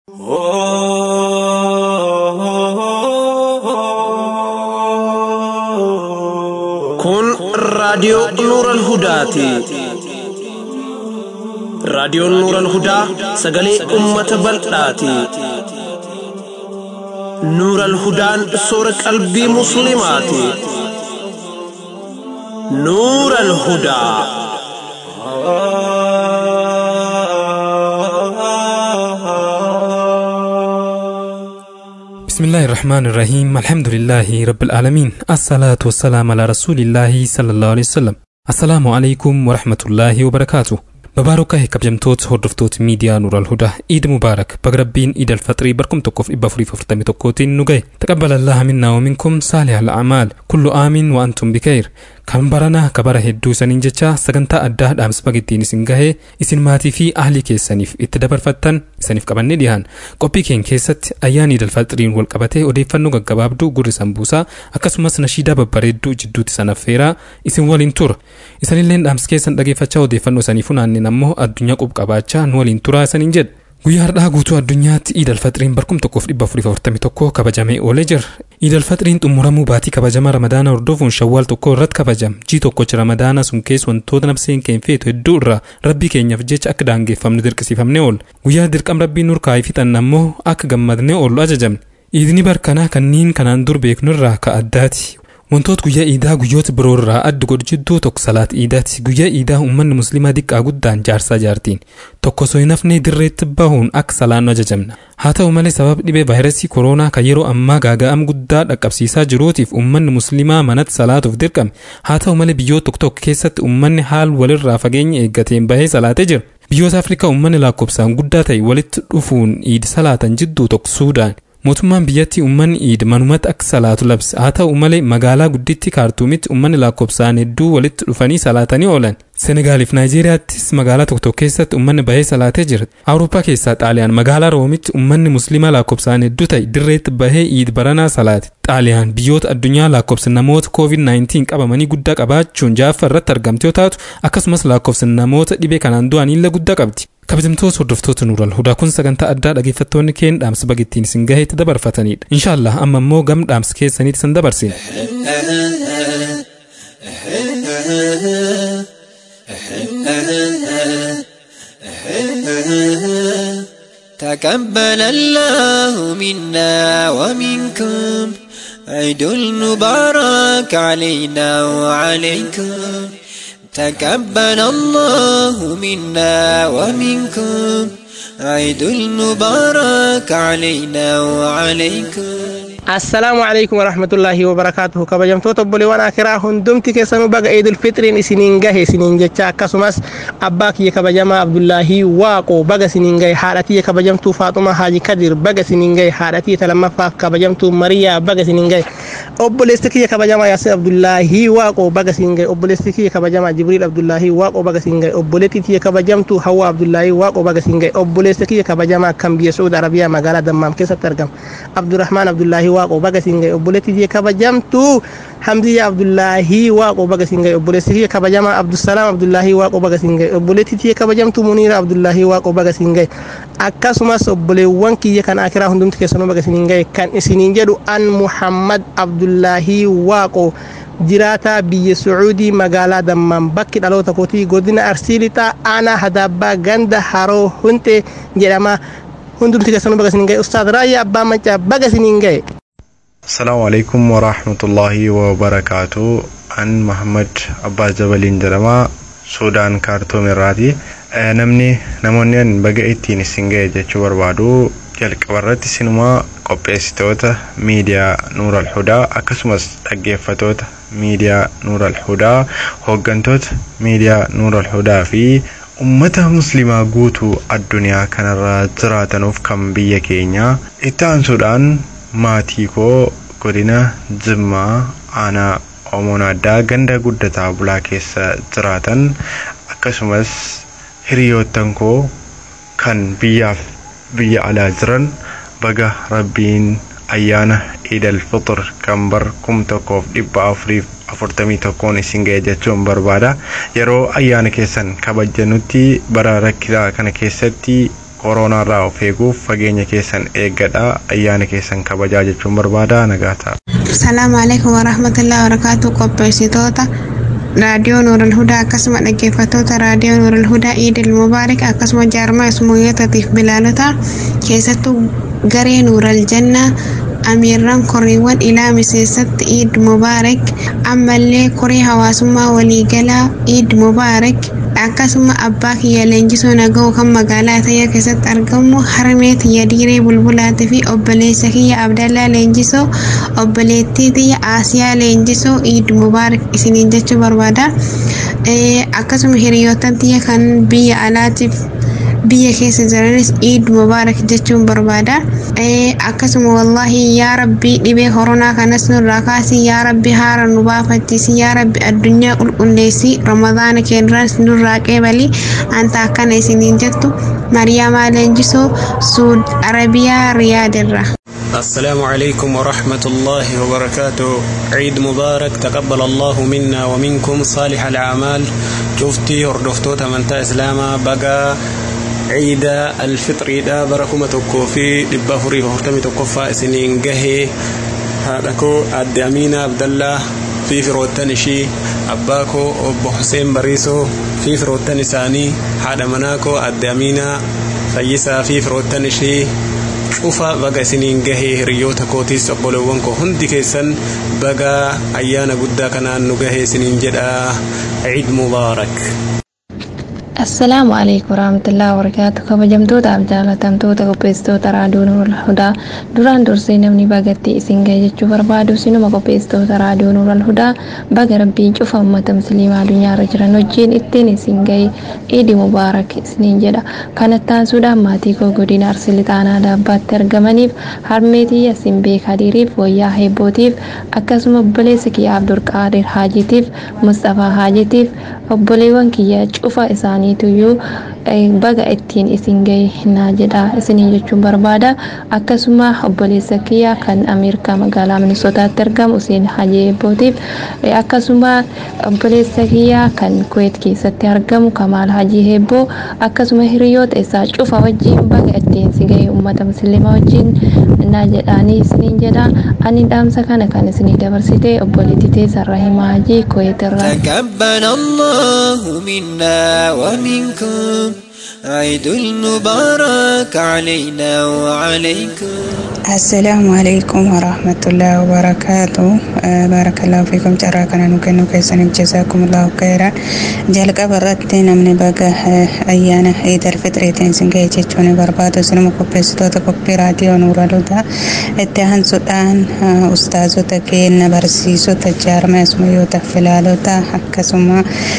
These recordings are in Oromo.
Kun raadiyoo Nuural Hudaati. Raadiyoon Nuural Hudaa sagalee uummata bal'aati. Nuural Hudaan soora qalbii Musliimaati. Nuural Hudaa. بسم الله الرحمن الرحيم الحمد لله رب العالمين الصلاة والسلام على رسول الله صلى الله عليه وسلم السلام عليكم ورحمة الله وبركاته babaarokaa kabajamtoota hordoftoota miidiyaa nuural hudaa iid mubaarak baga rabbiin iid alfaxirii barkum tokkoof dhibba afurii afurtamii tokkootiin nu gahe taqabbalallaha minnaa waminkum saalih al'amaal kullu aamiin wa antum bikayr kan baranaa kabara hedduu isaniin jecha sagantaa addaa dhaamsa bagittiin isin gahee isin maatii fi ahlii keessaniif itti dabarfattan isaniif qabannee dhiyahan qophii keenya keessatti ayyaana iid alfaxiriin wal qabatee odeeffannoo gaggabaabduu gurri sanbuusaa akkasumas nashiidaa babbareedduu jidduutti san affeeraa isin waliin tura isanilleen dhaamsa keessan dhageeffachaa odeeffannoo isanii funaanneen ammoo addunyaa qubqabaachaa nu waliin turaa isaniin jedha guyyaa har'aa guutuu addunyaatti iid alfaxiriin barkum tokkoof dhibba afurii afurtamii tokko kabajamee oolee jira iid alfaxiriin xumuramuu baatii kabajamaa ramadaana hordofuun shawwaal tokko irratti kabajam jii tokkochi ramadaana sun keessa wantoota nafseen keenya feetu hedduu irraa rabbii keenyaaf jecha akka daangeffamnu dirqisiifamne oola guyyaa dirqam rabbiin nurkaa'ee fixanna ammoo akka gammadnee oollu ajajamne iidni barkanaa kanneen kanaan dur beeknu irraa ka addaati wantoota guyyaa iidaa guyyoota biroo irraa adda godhu jidduu tokko salaat iidaati guyyaa iidaa uummanni musliimaa diqqaa guddaan jaarsaa jaartiin tokko osoo hin hafnee dirreetti bahuun akka salaannu ajajamna haa ta'u malee sababa dhibee vaayirasii kooroonaa kan yeroo ammaa gaaga'ama guddaa dhaqqabsiisaa jiruutiif uummanni musliimaa manatti salaatuuf dirqame haa ta'u malee biyyoota tokko tokko keessatti uummanni haal walirraa fageenya eeggateen bahee salaatee jira biyyoota afrikaa uummanni lakkoofsaan guddaa ta'e walitti dhufuun iid salaatan jidduu tokko suudaan mootummaan biyyattii uummanni iid manumatti akka salaatu labse haa ta'u malee magaalaa gudditti kaartuumitti uummanni lakkoofsaan hedduu walitti dhufanii salaatanii oolan senegaaliif naayijeeriyaattis magaalaa tokko tokko keessatti uummanni bahee salaatee jira awurooppaa keessaa xaaliyaan magaalaa roomitti uummanni musliimaa lakkoofsaan hedduu ta'e dirreetti bahee iid baranaa salaate xaaliyaan biyyoota addunyaa lakkoofsa namoota covid-19 qabamanii guddaa qabaachuun ja'affaa irratti argamte yoo taatu akkasumas lakkoofsa namoota dhibee kanaan du'aniillee guddaa qabdi kabajamtoota hordoftoota nuural hudaa kun sagantaa addaa dhageeffattoonni keenya dhaamsa bagittiin isin gaheetti dabarfatanidha inshaallah amma immoo gam dhaamsa keessaniitti isin dabarsina تقبل الله منا ومنكم عيد المبارك علينا وعليكم تقبل الله منا ومنكم عيد المبارك علينا وعليكم assalaamu alaikum warahmatullaahi wabarakaatuhu kabajamtoota obboleewwan akiraa hundumti keessanuu baga eedul fitriin isiniin gahe isiniin jecha akkasumas abbaa kiyya kabajamaa abdullaahii waaqoo baga isiniin gahe haadha kiyya kabajamtuu faaxuma haaji kadir baga isiniin gahe haadha kiyya talamaffaaf kabajamtuu mariyaa baga isiniin gahe obboleessi kiyya kabajamaa yaasin abdullaahii waaqoo baga isiniin gahe obboleessi kiyya kabajamaa jibriil abdullaahii waaqoo baga isiniin gahe obboleettii kiyya kabajamtuu hawwa abdullaahii waaqoo baga isiniin gahe obboleessi kiyya kabajamaa kan biyya suud arabiyaa magaalaa dammaam keessatti argama abdurrahmaan abdullaahii waaqoo baga siin gahe obboleettii kiyya kabajamtuu hamziyya abdullaahii waaqoo baga siin gahe obboleessi kiyya kabajamaa abdusalaam abdullaahii waaqoo baga siin gahe obboleettii kiyya kabajamtuu muniira abdullaahii waaqoo baga siin gahe akkasumas obboleewwan kiyya kan akiraa hundumti keessanuu baga siin gahe kan isiniin jedhu an muhammad abdullaahii waaqoo jiraataa biyya sucuudii magaalaa dammaan bakki dhaloota kootii godina arsii lixaa aanaa hadaabbaa ganda haroo hunte jedhama hundumti keessanuu baga siin gahe ustaad raayyaa abbaa maccaa baga siin gahe السلام عليكم ورحمة الله وبركاته أن محمد أبا جبلين جرما سودان كارتوم الراتي namni namoonni baga ittiin isin ga'e jechuu barbaadu jalqabarratti sinumaa qopheessitoota miidiyaa nuur alhudaa akkasumas dhaggeeffatoota miidiyaa nuur alhudaa hooggantoota miidiyaa nuur alhudaa fi ummata muslimaa guutuu addunyaa kanarra jiraatanuuf kan biyya keenyaa itti aansuudhaan maatii koo godina jimmaa aanaa oomoon addaa ganda guddataa bulaa keessa jiraatan akkasumas hiriyoottan koo kan biyyaaf biyya alaa jiran baga rabbiin ayyaana iidal fixir kan bar kum tokkoof dhibba afuriif afurtamii tokkoon isin ga'e jechuun barbaada yeroo ayyaana keessan kabajanutti bara rakkisaa kana keessatti koronaarraa of eeguuf fageenya keessan eeggadhaa ayyaana keessan kabajaa jechuun barbaada nagaa ta'a. Salaamu alaikum warahmatullahi wabarakatuh qopheessitoota raadiyoo Nuurul Hudaa akkasuma dhaggeeffattoota raadiyoo Nuurul Hudaa Iidil Mubaarak akkasuma jaarmaa ismuuyyotaatiif bilaalota keessattuu garee Nuural Jannaa amiirran koriiwwan ilaa miseessatti Iid Mubaarak ammallee korii hawaasummaa waliigalaa Iid Mubaarak akkasuma abbaa kiyya leenjisoo nagahoo kan magaalaa tayyaa keessatti argamu harmee tiyya diiree bulbulaatii fi obboleessa kiyya abdallaa leenjisoo obboleettii tiyya aasiyaa leenjisoo iid mubaarak isiniin jechuu barbaada akkasuma hiriyoottan tiyya kan biyya alaatiif biyya keessa jiranis iid mubaarak jechuun barbaada akkasuma wallaahi yaa rabbii dhibee koronaa kanas nurraa kaasi yaa rabbi haara nu baafachiisi yaa rabbi addunyaa qulqulleessi ramadaana keenyas nurraa qeebali anta akkana isiniin jettu mariyaamaa leenjisoo suud arabiyaa riyaadirra السلام عليكم ورحمة الله وبركاته عيد مبارك تقبل الله منا ومنكم صالح الأعمال شفتي هردفتو تمنتا إسلاما بقى عيد الفطر دا بركم تكو في دبا فري هرتمي تكو فاسنين جهي هذاكو عبد أمين عبد الله في فروتنشي أباكو أبو حسين بريسو في فروتن ثاني هذا مناكو عبد أمين فيسا في فروتنشي cufa baga isiniin gahee hiriyoota kootiis obboleewwan koo hundi keessan baga ayyaana guddaa kanaan nu gahee isiniin jedha ciid mubaarak assalaamu calaykum waraxmatullaahi wabarakaatu kabajamtootaaf jaalatamtoota qopheessitoota raadiyoo nuural hudaa duraan dursee namni bagatti isin gahe jechuu barbaadu sinuma qopheessitoota raadiyoo nuural hudaa baga rabbiin cufa ummata musliimaa addunyaarra jiran wajjiin ittiin isin gahe iidi mubaarak isiniin jedha kanattaansuudhaan maatii koo godina arsii lixaanaa daabbaatti argamaniif harmeetii yasin beek hadiiriif wayyaa heebbootiif akkasuma obboleessa kiyya abdurqaadir haajitiif mustafaa haajitiif obboleewwan kiyya cufa isaaniituyyuu baga ittiin isin gahe naa jedha isinii jechuun barbaada akkasuma obboleessa kiyya kan ameerikaa magaalaa minisotaatti argamu useen hajii eebbootiif akkasuma obboleessa kiyya kan kuweet keessatti argamu kamaal hajii eebboo akkasuma hiriyoota isaa cufa wajjiin baga ittiin si gahe ummata musliimaa wajjiin naa jedhaanii isiniin jedha ani dhaamsa kana kan isinii dabarsite obboleettii teessa rahimaa hajii kuweetirraa. تقبل الله منا ومنكم عيد المبارك علينا وعليكم السلام عليكم ورحمة الله وبركاته آه بارك الله فيكم جرى كان نكن كيسن جزاكم الله خيرا جلق برت نمني بقى آه أيانا عيد الفطر تنسن كي جتشوني بربادو سنم كوبيستو تكوبي راديو نورا لودا اتهان سودان آه أستاذو تكين برسيسو تجار ما اسمو يوتا فلالو تا حكسما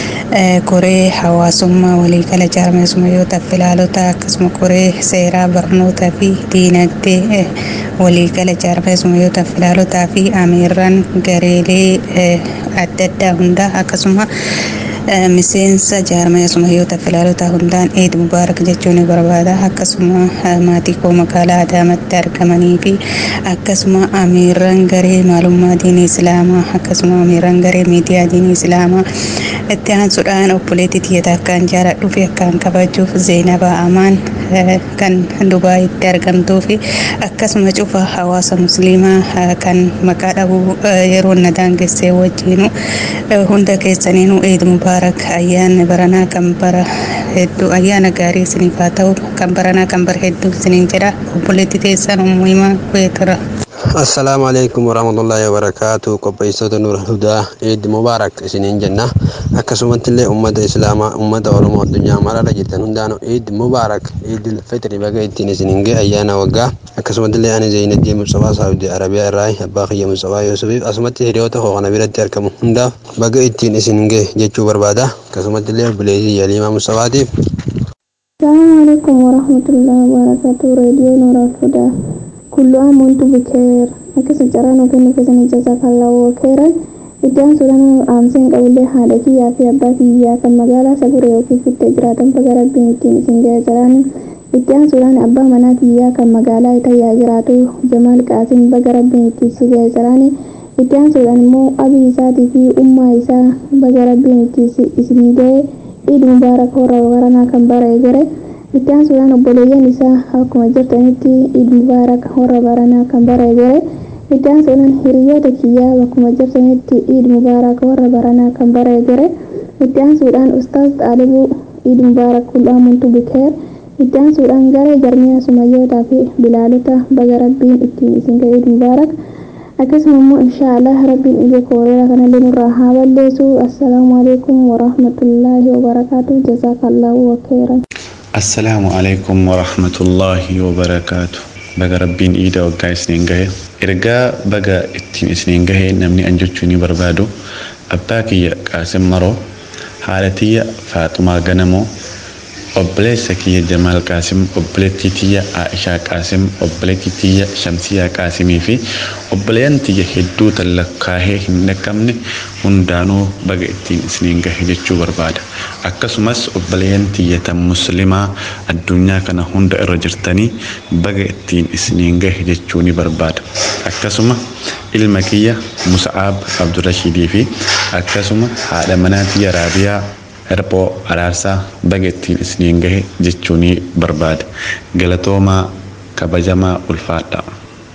koree hawaasummaa waliigala jaarmeesummayyoota filaalota akkasuma koree seeraa barnootaa fi diinagdee waliigala jaarmeesummayyoota filaalotaa fi amiirran gareelee adda addaa hundaa akkasuma miseensa jaarmeesummayyoota filaalota hundaan eid mubaarak jechuun ni barbaada akkasuma maatii koo magaalaa adaamatti argamanii fi akkasuma amiirran garee maalummaa diinii islaamaa akkasuma amiirran garee miidiyaa diinii islaamaa itti aansuudhaan obboleettii tiyyataa akkaan jaaladhuu fi akkaan kabajuuf zeenabaa amaan kan dubaayitti argamtuu fi akkasuma cufa hawaasa musliimaa kan maqaa dhabuu yeroo na daangessee wajjiinu hunda keessaniinuu eid mubaarak ayyaanni baranaa kan bara hedduu ayyaana gaarii isiniif haa ta'u kan baranaa kan bara hedduu isiniin jedha obboleettii teessan ummuhimaa kuyeetira. assalaamu alaikum warahmatullaahi wabarakaatu qopheessitoota nuur hudaa eid mubaarak isiniin jenna akkasumatti illee ummata islaamaa ummata oromoo addunyaa mararra jirtan hundaanu eid mubaarak eid fitri baga ittiin isiniin ga'e ayyaana waggaa akkasumatti illee ani zeynaddii musabaa saudi arabiyaa irraa abbaa kiyya musabaa yuusufiif asumatti hiriyoota koo kana biratti argamu hundaaf baga ittiin isiniin ga'e jechuu barbaada akkasumatti illee obboleetii yaliimaa musabaatiif السلام عليكم ورحمة الله وبركاته راديو نور الهدى كل عام وانتم بخير أكسر جران وكن كسن جزاك الله خيرا iddaan suuraan aamseen qabullee haadha kiyyaa fi abbaa kiyyaa kan magaalaa saguree yookiin fittee jiraatan baga rabbiin ittiin isin ga'e jiraan iddaan suuraan abbaa manaa kiyyaa kan magaalaa itayyaa jiraatu jamaal qaasim baga rabbiin ittiin si ga'e jiraan iddaan suuraan immoo abii isaatii fi ummaa isaa baga rabbiin ittiin isin ga'e iid mubaarak warra waranaa kan bara eegare itti aansuudhaan obboleeyyan isaa akkuma jirtanitti iid mubaarak warra baranaa kan bara eegale itti aansuudhaan hiriyoota kiyyaa bakkuma jirtanitti iid mubaarak warra baranaa kan bara eegale itti aansuudhaan ustaaz xaalibuu iid mubaarak kul'aamuntu bikeer itti aansuudhaan garee jarmiyaa sumayyootaa fi bilaalota baga rabbiin ittiin isin ga'e iid mubaarak akkasuma immoo inshaallah rabbiin dhibee kooreeraa kanallee nurraa haa balleessu assalaamu alaikum warahmatullaahi wabarakaatu jazaakallahu wakheeran assalaamu alaikum warahmatullaahi wabarakaatu baga rabbiin iida waggaa isiniin gahe ergaa baga ittiin isiniin gahe namni an jechuu ni barbaadu abbaa kiyya qaasim maroo haadha tiyya faaxumaa ganamoo obboleessa kiyya jamaal qaasim obboleettii tiyya aishaa qaasim obboleettii tiyya shamsiyaa qaasimii fi obboleeyyan tiyya hedduu tan lakkaahee hin dhaqqabne hundaanuu baga ittiin isiniin gahe jechuu barbaada akkasumas obboleeyyan tiyya tan muslimaa addunyaa kana hunda irra jirtanii baga ittiin isiniin gahe jechuu ni barbaada akkasuma ilma kiyya musa'aab abdurashiidii fi akkasuma haadha manaa tiyya raabiyaa Herphoo araarsaa baga ittiin isiniin gahe jechuu ni barbaada. Galatoomaa kabajamaa ulfaadha.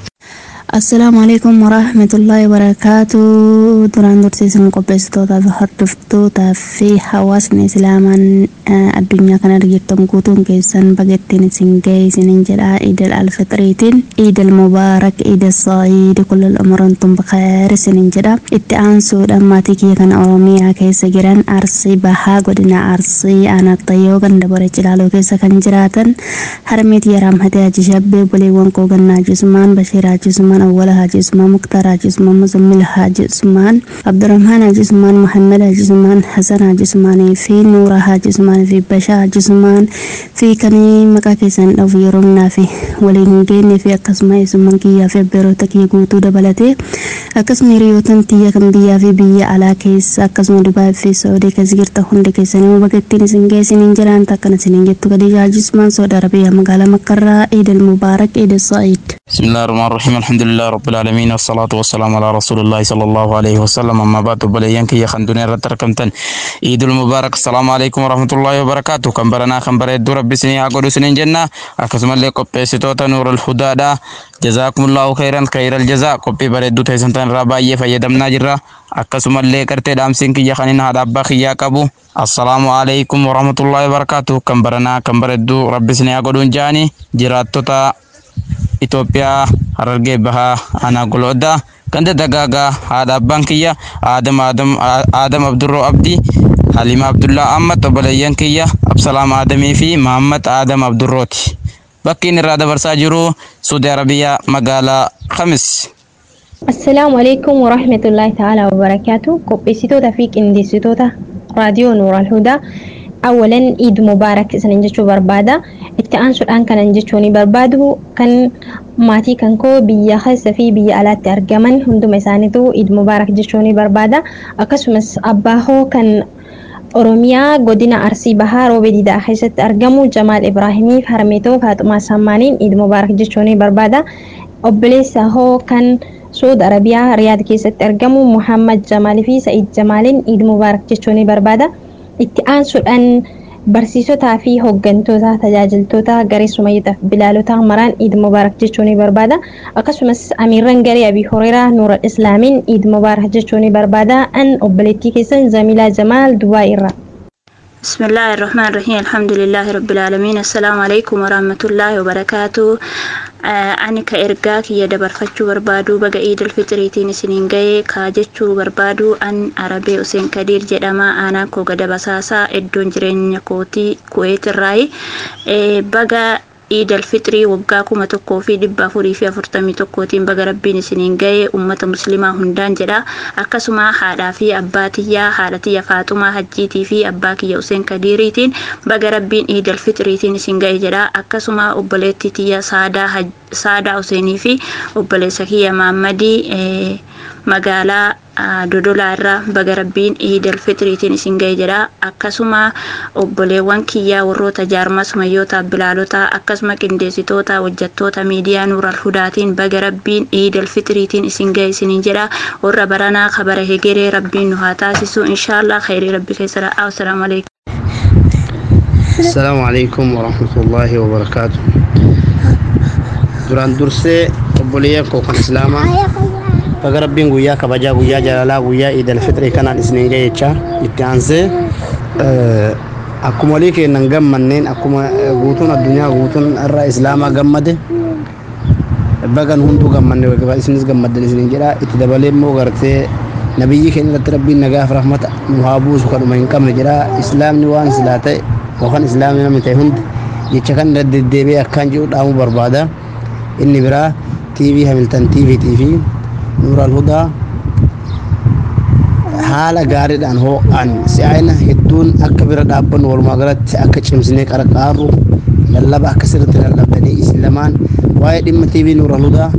Assalaamu alaikum warahmatullaahi wabarakaatu duraan dursiisan qopheessitootaa fi hordoftootaa fi hawaasni islaamaan addunyaa kana jirtan guutuun keessan baga ittiin isin gahe isiniin jedha iidal alfitriitiin iidal mubaarak iidal sa'iid kullal umurantum bakheer isiniin jedha itti aansuudhaan maatii kiyya kana oromiyaa keessa jiran arsii bahaa godina arsii aanaattayyoo ganda bore cilaaloo keessa kan jiraatan harmeet yaraamhatee haji shabbee boleewwan koo gannaa jisumaan bashiir hajisumaan عثمان أول حاج عثمان مختار حاج عثمان مزمل حاج عثمان عبد الرحمن حاج عثمان محمد حاج عثمان حسن حاج عثمان في نور حاج عثمان في بشا حاج عثمان في كني مكا كيسان أو في رمنا في ولين في أكسما عثمان كيا في بيروتا كي قوتو دبلتي أكسما ريوتن تيا كم بيا في بيا على كيس أكسما دبا في سعودي كزيرتا هند كيسان وبكتين سنجي سنين جران تاكنا سنين جتو كدي حاج عثمان سعودي عربية مقالة مكرا عيد المبارك عيد السعيد بسم الله الرحمن الرحيم الحمد لله رب العالمين والصلاة والسلام على رسول الله صلى الله عليه وسلم أما بعد بليان كي خندوني رتركمتن عيد المبارك السلام عليكم ورحمة الله وبركاته كم برنا كم بريد رب سنين أقول سنين جنة أكسم الله قبي ستوتا نور الهدى دا جزاكم الله خيرا خير الجزاء قبي بريد تيسنتن رابا فيدمنا جرا أكسم الله كرتي دامسين كي خنين هذا بخيا كبو السلام عليكم ورحمة الله وبركاته كم برنا كم بريد رب سنين أقول جاني جراتوتا Itoophiyaa Harargee Bahaa Aanaa Goloddaa ganda dagaagaa haadha abbaan kiyya Aadam Aadam Abdurroo Abdii Halima Abdullaa Ahmad obboleeyyan kiyya Absalaam Aadamii fi Mahammad Aadam Abdurrooti. Bakki inni irraa dabarsaa jiru Suudi Arabiyaa magaalaa Kamis. Assalaamu alaikum warahmatullaahi ta'aalaa wabarakaatu qopheessitoota fi qindeessitoota raadiyoo Nuural Hudaa awalan iid mubaarak isanin jechuu barbaada itti aansuudhaan kanan jechuun barbaadu kan maatii kan koo biyya keessa fi biyya alaatti argaman hunduma isaaniitu iid mubaarak jechuun barbaada akkasumas abbaa hoo kan oromiyaa godina arsii bahaa roobee diidaa keessatti argamu jamaal ibraahimiif harmeetoo faaxumaa sammaaniin iid mubaarak jechuun barbaada obboleessa hoo kan suud arabiyaa riyaad keessatti argamu muhammad jamaalii fi sa'id jamaaliin iid mubaarak jechuun barbaada. itti aansuudhaan barsiisotaa fi hooggantoota tajaajiltoota garee sumayyotaa fi bilaalotaa maraan iid mubaarak jechuu ni barbaada akkasumas amiirran garee abii horeeraa nuura islaamiin iid mubaarak jechuu ni barbaada an obboleettii keessan zamilaa jamaal dubaa irraa. بسم الله الرحمن الرحيم الحمد لله رب العالمين السلام عليكم ورحمة الله وبركاته ani ka ergaa kiyya dabarfachuu barbaadu baga iidul fixiriitiin isiniin ga'ee kaa jechuu barbaadu an arabee useen kadiir jedhama aanaan koo gada basaasaa iddoon jireenya kootii kuweetirraayi baga iidul fixrii waggaa kuma tokkoo fi dhibba afurii fi afurtamii tokkootiin baga rabbiin isiniin ga'ee ummata muslimaa hundaan jedha akkasuma haadhaa fi abbaa tiyyaa haadha tiyya faaxumaa hajjiitii fi abbaa kiyya useen kadiiriitiin baga rabbiin iidul fixriitiin isin ga'e jedha akkasuma obboleettii tiyya saadaa saadaa useenii fi obboleessa kiyya maammadii magaalaa dodolaa irraa baga rabbiin iidul fixriitiin isin ga'e jedha akkasuma obboleewwan kiyyaa warroota jaarmaa sumayyootaa bilaalotaa akkasuma qindeessitoota hojjettoota miidiyaa nuural hudaatiin baga rabbiin iidul fixriitiin isin ga'e isiniin jedha warra baranaa kabara hegeree rabbiin nu haa taasisu inshaallah khayrii rabbi keessa assalaamu alaikum السلام عليكم ورحمة الله وبركاته duraan dursee obboleeyyan koo kan islaamaa baga rabbiin guyyaa kabajaa guyyaa jaalalaa guyyaa iidal fixrii kanaan isiniin ga'e jecha itti aansee akkuma walii keennan gammanneen akkuma guutuun addunyaa guutuun irra islaamaa gammade bagan hunduu gammanne isinis gammaddan isiniin jedha itti dabalee immoo gartee nabiyyi keenya irratti rabbiin nagaaf rahmata nu haa buusu kadhuma hin qabne jedha islaamni waan silaa ta'e yookaan islaamni namni ta'e hundi jecha kan irra deddeebi'ee akkaan jedhu dhaamuu barbaada inni biraa tiivii hamiltan tiiviitii fi nuural hudaa haala gaariidhaan hoo'an si'aayina hedduun akka bira dhaabbannu walumaa galatti akka cimsinee qarqaarru lallaba akka sirriitti lallabdanii isin lamaan waa'ee dhimma tiivii nuural hudaa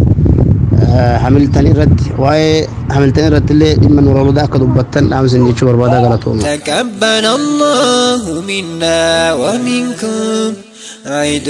hamiltan irratti waa'ee hamiltan irratti illee dhimma nuural hudaa akka dubbattan dhaamsin jechuu barbaadaa galatooma. تقبل الله منا ومنكم عيد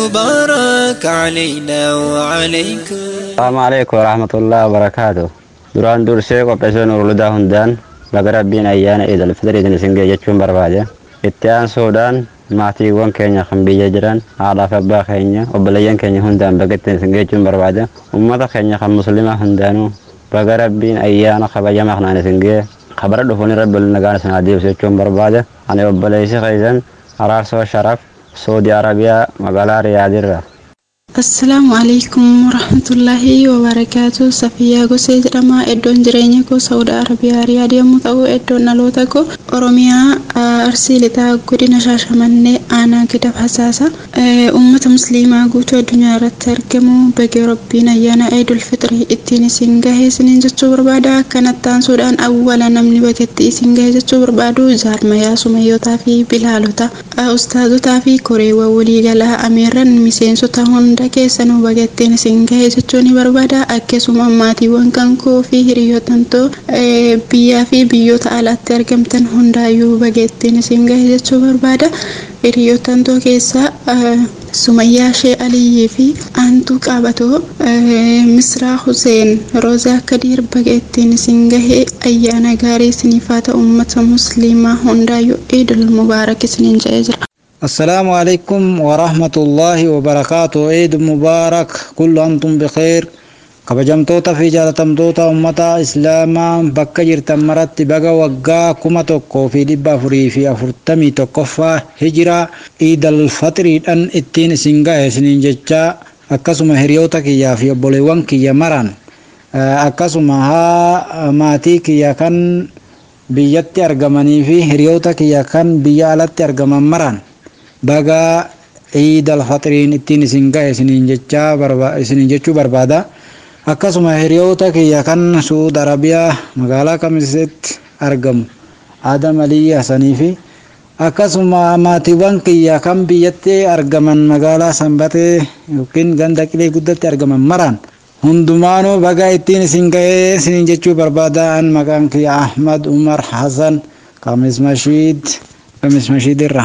المبارك علينا وعليكم السلام عليكم ورحمة الله وبركاته duraan dursee qopheessoo nuruludaa hundaan baga rabbiin ayyaana iidal fitrii isin ga'e jechuun barbaade itti aansuudhaan maatiiwwan keenya kan biyya jiran haadhaaf abbaa keenya obboleeyyan keenya hundaan baga ittiin isin ga'e jechuun barbaade ummata keenya kan muslimaa hundaanuu baga rabbiin ayyaana kabajamaa kanaan isin ga'e kabara dhufuun rabbi waliin nagaan isin adeemsu jechuun barbaade ani obboleessi keessan araarsoo sharaf saudi arabiyaa magaalaa riyaadirra Assalaamu alaikum warahmatullaahi wabarakaatu Safiyaa Gosee jedhama iddoon jireenya koo Saudi Arabiyaa Riyaad yommuu ta'u iddoon dhaloota koo Oromiyaa Arsii Lixaa godina Shaashamannee aanaa Gidab Hasaasa uummata musliimaa guutuu addunyaa irratti argamu bagee rabbiin ayyaana Eidul Fixrii ittiin isin gahe isiniin jechuu barbaada kanatti aansuudhaan awwala namni bageetti isin gahe jechuu barbaadu jaarmayaa sumayyootaa fi bilaalota ustaazotaa fi koreewwan waliigalaa ameeran miseensota hunda keessanuu bagatteen isin gahe jechuun ni barbaada akkasuma maatiiwwan kan koo fi hiriyoottan too biyyaa fi biyyoota alaatti argamtan hundaayyuu bagatteen isin gahe jechuu barbaada hiriyoottan too keessaa sumayyaa shee aliyyii fi aantuu qabatoo misraa huseen roozaa kadiir bagatteen isin gahe ayyaana gaarii isiniif haa ta'u uummata musliimaa hundaayyuu iidul mubaarak isiniin jedhee jira. السلام عليكم ورحمة الله وبركاته عيد مبارك كل أنتم بخير kabajamtoota fi jaalatamtoota ummata islaamaa bakka jirtan maratti baga waggaa kuma tokkoo fi dhibba afurii fi afurtamii tokkoffaa hijiraa iidal faxiriidhaan ittiin isin gahe isiniin jechaa akkasuma hiriyoota kiyyaa fi obboleewwan kiyya maran akkasuma haa maatii kiyya kan biyyatti argamanii fi hiriyoota kiyya kan biyya alatti argaman maran baga iidal faxiriin ittiin isin gahe isiniin jechaa isiniin jechuu barbaada. akkasuma hiriyoota kiyya kan suud arabiyaa magaalaa kamisetti argamu adam aliyyi hasanii fi akkasuma maatiiwwan kiyya kan biyyatti argaman magaalaa sanbatee yookiin ganda qilee guddatti argaman maraan hundumaanuu baga ittiin isin ga'ee isiniin jechuu barbaada an maqaan kiyya ahmad umar hasan kamis mashiid kamis mashiid irra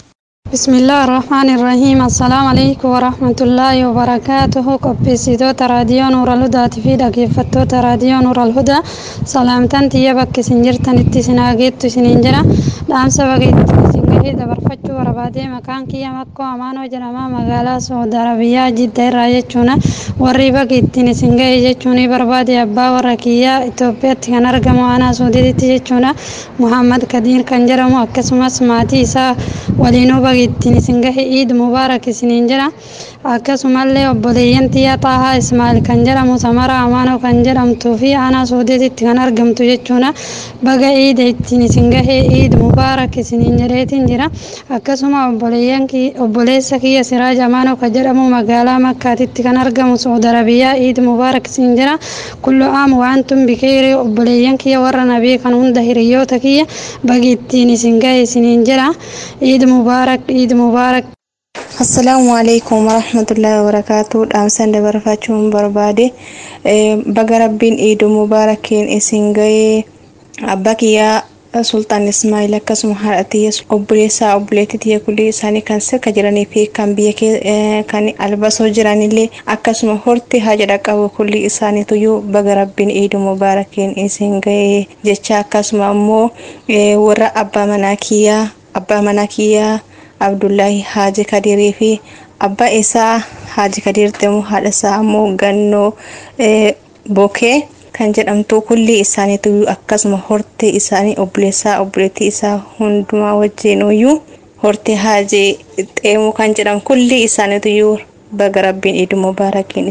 بسم الله الرحمن الرحيم السلام عليكم ورحمة الله وبركاته قبسيتو راديو نور الهدى في دقيفتو راديو نور الهدى سلامتان تيا بك سنجرتن اتسناغيت سننجرا دام سبقيت سنجري دبرفتو وربادي مكان كيا مكو أمانو جرما مغالا سعود عربية جدة رايجونا warri baga ittiin isin ga'e jechuun barbaade abbaa warra kiyyaa Itoophiyaatti kan argamu aanaa suudiitti jechuudha Muhammad Kadiir kan jedhamu akkasumas maatii isaa waliinuu baga ittiin isin gahe Iid Mubaarak isiniin jira akkasumallee obboleeyyan tiyyaa Xaahaa Ismaa'il kan jedhamu Samara Amaanoo kan jedhamtuu fi aanaa suudiitti kan argamtu jechuudha baga Iid ittiin isin gahe Iid Mubaarak isiniin jedheetiin jira akkasuma obboleeyyan obboleessa kiyya Siraaj Amaanoo kan jedhamu magaalaa Makkaatitti kan argamu سعود عربية عيد مبارك سنجرا كل عام وأنتم بخير وبليان كيا ورا نبي كان هند هريوتا كيا بقيتيني سنجاي سنجرا عيد مبارك عيد مبارك assalaamu alaikum warahmatullahi wabarakaatu dhaamsan dabarfachuun barbaade baga rabbiin iidu mubaarakiin isin ga'ee abbaa kiyyaa sultaan ismaa'il akkasuma haadha tiyya obboleessaa obboleettii tiyya kulli isaanii kan sirka jiranii fi kan biyya kan albasoo jiranillee akkasuma horti haajadha qabu kulli isaaniituyyuu baga rabbiin iidu mubaarakiin isin ga'ee jecha akkasuma ammoo warra abbaa manaa kiyyaa abbaa manaa kiyyaa abdullaahi haaji kadirii fi abbaa isaa haaji kadiir deemu haadha isaa ammoo gannoo bokee kan jedhamtu kulli isaaniitu akkasuma hortee isaanii obboleessaa obboleettii isaa hundumaa wajjin iyyuu hortee haajii xeemuu kan jedhamu kulli isaaniitu baga rabbiin iidu mubaarakiin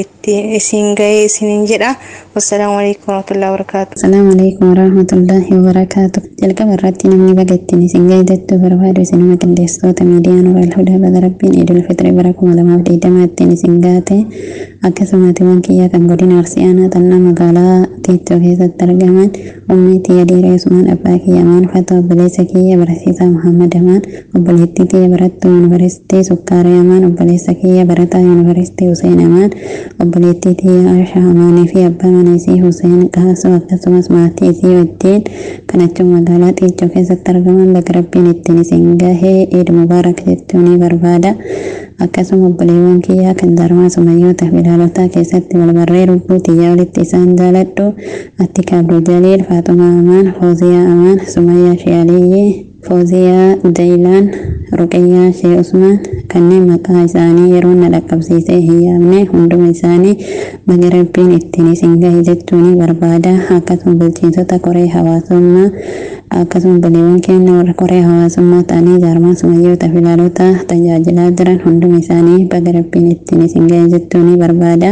isin gahee isiniin jedha wassalaamu alaikum warahmatullahi wabarakaatu Assalamu alaikum warahmatullahi wabarakatuh. Jalqaba irratti namni baga ittiin isin gahee jettuu barbaadu isinuma qindeessitoota miidiyaa Nuural Hudaa baga rabbiin Iidul Fitrii bara kuma lamaaf digdama ittiin isin gaate akkasumaatiiwwan kiyya kan godina Arsii Aanaa Xannaa magaalaa Tiittoo keessatti argaman ummii tiyya dhiira Usmaan abbaa kiyya Amaan Fata obboleessa kiyya barsiisaa Muhammad Amaan obboleettii tiyya barattuu yuunivarsiitii Sukkaarii Amaan obboleessa kiyya barataa yuunivarsiitii Huseen Amaan obboleettii tiyya Aisha Amaanii fi abbaa mana isii Huseen Qaasoo akkasumas maatii isii wajjin kan achuma magaalaa Xiiccoo keessatti argaman baga rabbiin ittiin isin gahee Eid Mubaarak jechuun ni barbaada. Akkasuma obboleewwan kiyyaa kan darmaa sumayyoota bilaalotaa keessatti walbarree lubbuu tiyyaa walitti isaan jaaladhu Attika Abdul Jaliil Faaxumaa Amaan Fooziyaa Amaan Sumayyaa Shiyaliyyee Fooziyaa Daayilaan Ruqayyaa Shee Usmaan kanneen maqaa isaanii yeroo na dhaqqabsiisee hin yaabne hunduma isaanii baga rabbiin ittiin isin gahe jechuun barbaada akkasuma bulchiinsota koree hawaasummaa akkasuma obboleewwan keenya warra koree hawaasummaa ta'anii jaarmaa sumayyoota filaalota tajaajilaa jiran hunduma isaanii baga rabbiin ittiin isin gahe jechuun barbaada.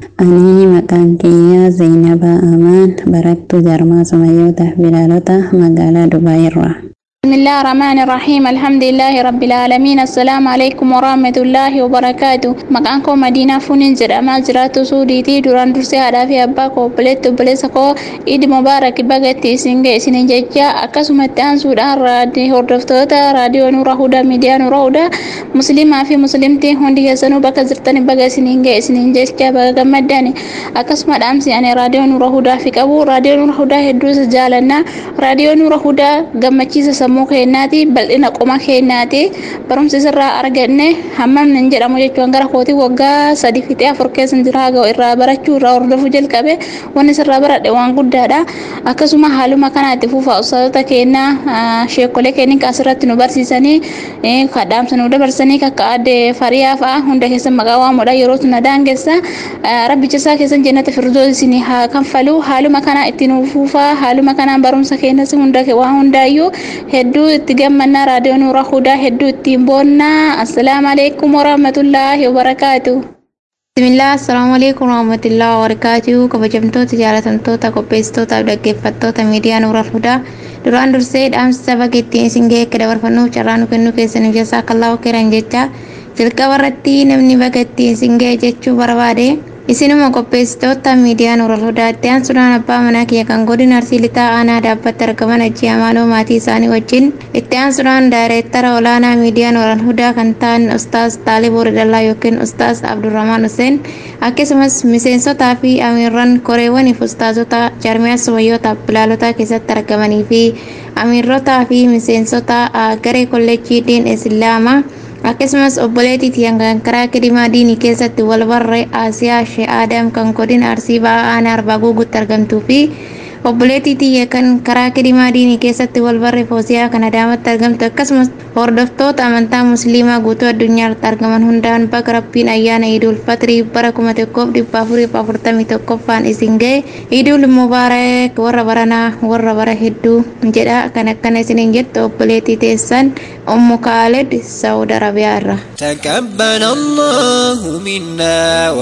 Ani maqaan kiyyaa Zainabaa Amaan barattuu jaarmaa sumayyoota filaalota magaalaa Dubaay irraa. بسم الله الرحمن الرحيم الحمد لله رب العالمين السلام عليكم ورحمة الله وبركاته مكانكم مدينة فنين جرما جراتو سوديتي دوران درسي هذا في أباكو بلت بلس كو إيد مبارك بغتي سنجي سنين جيجا أكسو متان سودان رادي هردفتوتا راديو نورا هودا ميديا نورا هودا مسلمة في مسلمتي هندي هسنو بكا زرتني بغا سنين جي سنين جيجا بغا غمداني أكسو مدامسي أنا راديو نورا هودا في كابو راديو نورا هودا هدوس جالنا راديو نورا هودا غمچيسا sammuu keenyaati bal'ina qoma keenyaati barumsi sirraa arganne hammam nan jedhamu jechuun gara kootii waggaa sadi fixee afur keessa jira ga'u irraa barachuu irraa hordofuu jalqabe wanni sirraa baradhe waan guddaadha akkasuma haaluma kanaatti fuufa uffatoota keenya sheekolee keenya asirratti nu barsiisanii kadhaamsa nu dabarsanii kakka adde fariyaa fa'a hunda keessa maqaa waamudha yeroo tuna daangessa rabbicha isaa keessan jennata firdoo isin haa kanfalu haaluma kana ittiin fuufaa haaluma kanaan barumsa keenyas hunda waan hundaayyuu hedduu itti gammannaa raadiyoo nuura hudaa hedduu ittiin boonnaa assalaamu alaikum warahmatullaahi wabarakaatu bismillah assalaamu alaikum warahmatullaahi wabarakaatu kabajamtoota jaalatamtoota qopheessitootaaf dhaggeeffattoota miidiyaa nuura hudaa duraan dursee dhaamsa saba keettiin isin gahee akka dabarfannuuf carraa nu kennuu keessaniif jasa akka allahu kiran jecha jalqaba irratti namni baga ittiin isin gahee jechuu barbaade isinuma qopheessitoota miidiyaa nuural hudaatti aansuudhaan abbaa manaa kiyya kan godina arsii lixaa aanaa dhaabbatti argaman ajjii amaaloo maatii isaanii wajjin itti aansuudhaan daayireektara olaanaa miidiyaa nuural hudaa kan ta'an ustaas taaliboo ridallaa yookiin ustaas abdurrahmaan huseen akkasumas miseensotaa fi amiirran koreewwaniif ustaazota jarmiyaa sumayyoota bilaalotaa keessatti argamanii fi amiirrotaa fi miseensota garee kolleejjii diin islaamaa akkasumas obboleettii tiyyan kan karaa kedimaa diinii keessatti wal barre aasiyaa shee aadam kan godina arsii ba'aa aanaa arbaa guugutti argamtuu fi obboleettii tiyya kan karaa kedimaa diinii keessatti wal barre foosiyaa kan adaamatti argamtu akkasumas hordoftoota amantaa musliimaa guutuu addunyaatti argaman hundaan baga rabbiin ayyaana iidul fatrii bara kuma tokkoof dhibba afuriif afurtamii tokkoffaan isin ga'e iidul mubaarak warra baranaa warra bara hedduu jedha kan akkana isiniin jettu obboleettii teessan ummu kaalid saudi arabiyaa irra تقبل الله منا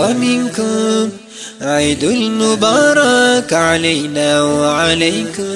ومنكم عيد المبارك علينا وعليكم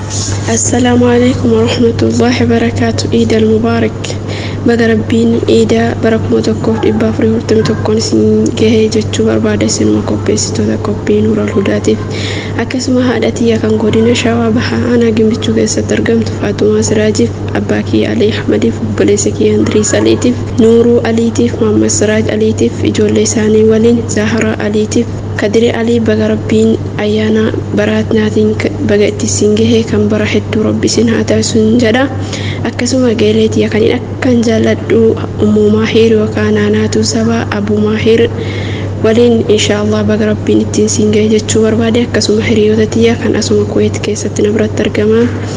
السلام عليكم ورحمة الله وبركاته عيد المبارك baga rabbiin iida bara kuma tokkoof dhibba afurii afurtamii tokkoon isin gahee jechuu barbaada isinuma qopheessitoota qophii nuural hudaatiif akkasuma haadha tiyya kan godina shawaa bahaa aanaa gimbichuu keessatti argamtu faatumaa siraajiif abbaa kiyya alii ahmadiif obboleessa kiyya andiriis aliitiif nuuruu aliitiif muhammad siraaj aliitiif ijoollee isaanii waliin zaaharaa aliitiif kadire alii baga rabbiin ayyaana baraatnaatiin baga itti isin gahee kan bara hedduu rabbi isin haa taasisuun jedha akkasuma geeleetiya kan akkan jaalladhu ummuu maahiir yookaan naanaatuu sabaa abuu maahiir waliin inshaallah baga rabbiin ittiin siin ga'e jechuu barbaade akkasuma hiriyoota tiyya kan asuma kuweet keessatti na biratti argaman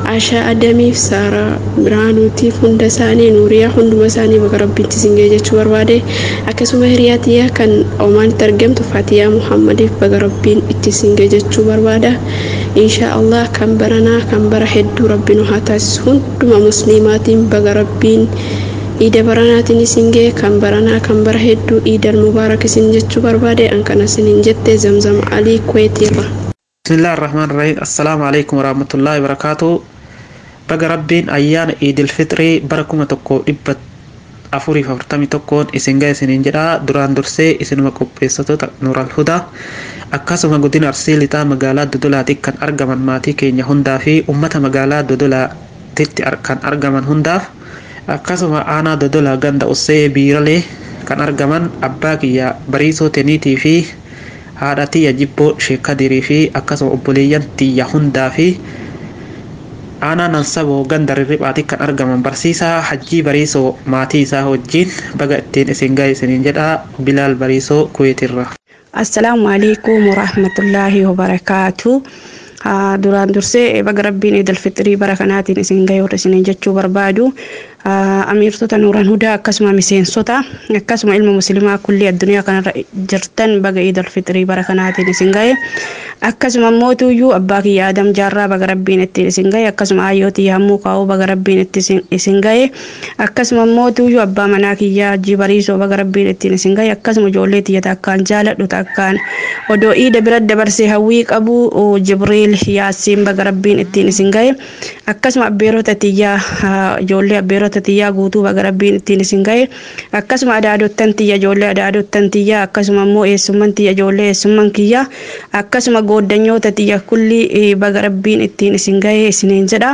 Ashaa Adamiif Saaraa Biraanuutiif hunda isaanii Nuuriyaa hunduma isaanii baga rabbiitti isin ga'e jechuu barbaade akkasuma hiriyaa tiyyaa kan Omaanitti argamtu Fatiyaa Muhammadiif baga rabbiin itti isin ga'e jechuu barbaada. Inshaa Allah kan baranaa kan bara hedduu rabbiin haa taasisu hunduma musliimaatiin baga rabbiin iida baranaatiin isin ga'e kan baranaa kan bara hedduu iidal mubaarak isin jechuu barbaade an kana isiniin jette zamzam alii kweetiirra. بسم الله الرحمن الرحيم السلام عليكم ورحمة الله وبركاته بقى ربين أيان عيد الفطر بركم تكو إبت أفوري فورتامي تكون إسنجا إسنين جرا دوران درسي إسن مكوبيستو نور الهدى akkasuma godina arsii lixaa magaalaa dodolaatti kan argaman maatii keenya hundaa fi ummata magaalaa dodolaatti kan argaman hundaaf akkasuma aanaa dodolaa ganda ussee biiralee kan argaman abbaa kiyya bariisoo teniitii fi haadha tiyya jibboo sheekadirii fi akkasuma obboleeyyan tiyya hundaa fi aanaa nansaboo ganda rirriphaatti kan argaman barsiisaa hajjii bariisoo maatii isaa wajjiin baga ittiin isin ga'e isiniin jedha bilaal bariisoo kuweetirra. assalaamu alaikum warahmatullaahi wabarakaatu duraan dursee baga rabbiin idil fixrii bara kanaatiin isin ga'e warra isiniin jechuu barbaadu amiirtota nuuran hudaa akkasuma miseensota akkasuma ilma muslimaa kulli addunyaa kanarra jirtan baga idil fixrii bara kanaatiin isin ga'e akkasuma mootuyyuu abbaa kiyya adam jaarraa baga rabbiin ittiin isin ga'e akkasuma ayyootii hammuu kaa'uu baga rabbiin itti isin ga'e akkasuma mootuyyuu abbaa manaa kiyya hajji bariisoo baga rabbiin ittiin isin ga'e akkasuma ijoollee tiyyata akkaan jaaladhu akkaan odoo iida bira dabarsee hawwii qabu jibriil yaasiin baga rabbiin ittiin isin ga'e akkasuma abbeerota tiyyaa ijoollee abbeerota tiyyaa guutuu baga rabbiin ittiin isin ga'e akkasuma adaadottan tiyya ijoollee adaadottan tiyya akkasuma immoo eessumman tiyya ijoollee eessumman kiyya akkasuma gooddanyoota tiyya kulli baga rabbiin ittiin isin ga'e isiniin jedha.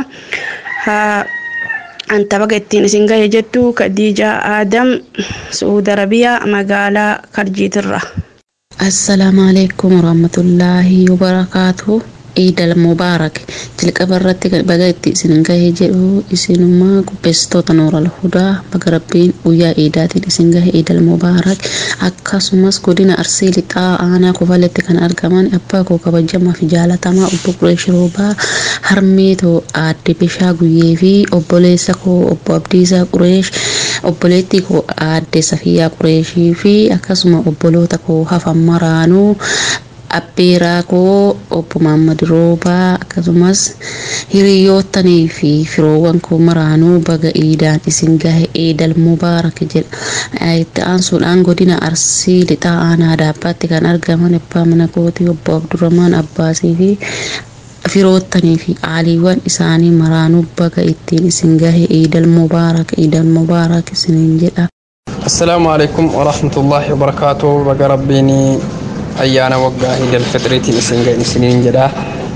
Anta baga ittiin isin ga'e jettu Khadiija Adam Suudi Arabiyaa magaalaa Karjiitirra. Assalaamu alaikum warahmatullaahi wabarakaatuhu. Eid al-Mubaarak jalqaba irratti baga itti isin gahee jedhu isinummaa qopheessitoota Nuur al-Hudaa baga rabbiin guyyaa eedaatiin isin gahe Eid al-Mubaarak akkasumas godina Arsii lixaa aanaa kofaletti kan argaman abbaa koo kabajamaa fi jaalatamaa obbo Qureesh Roobaa harmeetoo aadde Bishaa Guyyee fi obboleessa koo obbo Abdiisaa Qureesh obboleettii koo aadde Safiyaa Qureeshii fi akkasuma obboloota koo hafan maraanuu abbeeraa koo obbo Maammad Roobaa akkasumas hiriyootanii fi firoowwan koo maraanuu baga iidaan isin gahe eedal mubaarak jedha itti aansuudhaan godina arsii lixaa aanaa daabbaatti kan argaman abbaa mana kootii obbo Abdurrahmaan Abbaasii fi firoottanii fi aaliiwwan isaanii maraanuu baga ittiin isin gahe eedal mubaarak eedal mubaarak isiniin jedha. السلام عليكم ورحمة الله وبركاته بقى ربيني ayyaana waggaa idil fitriitiin isin ga'e isiniin jedha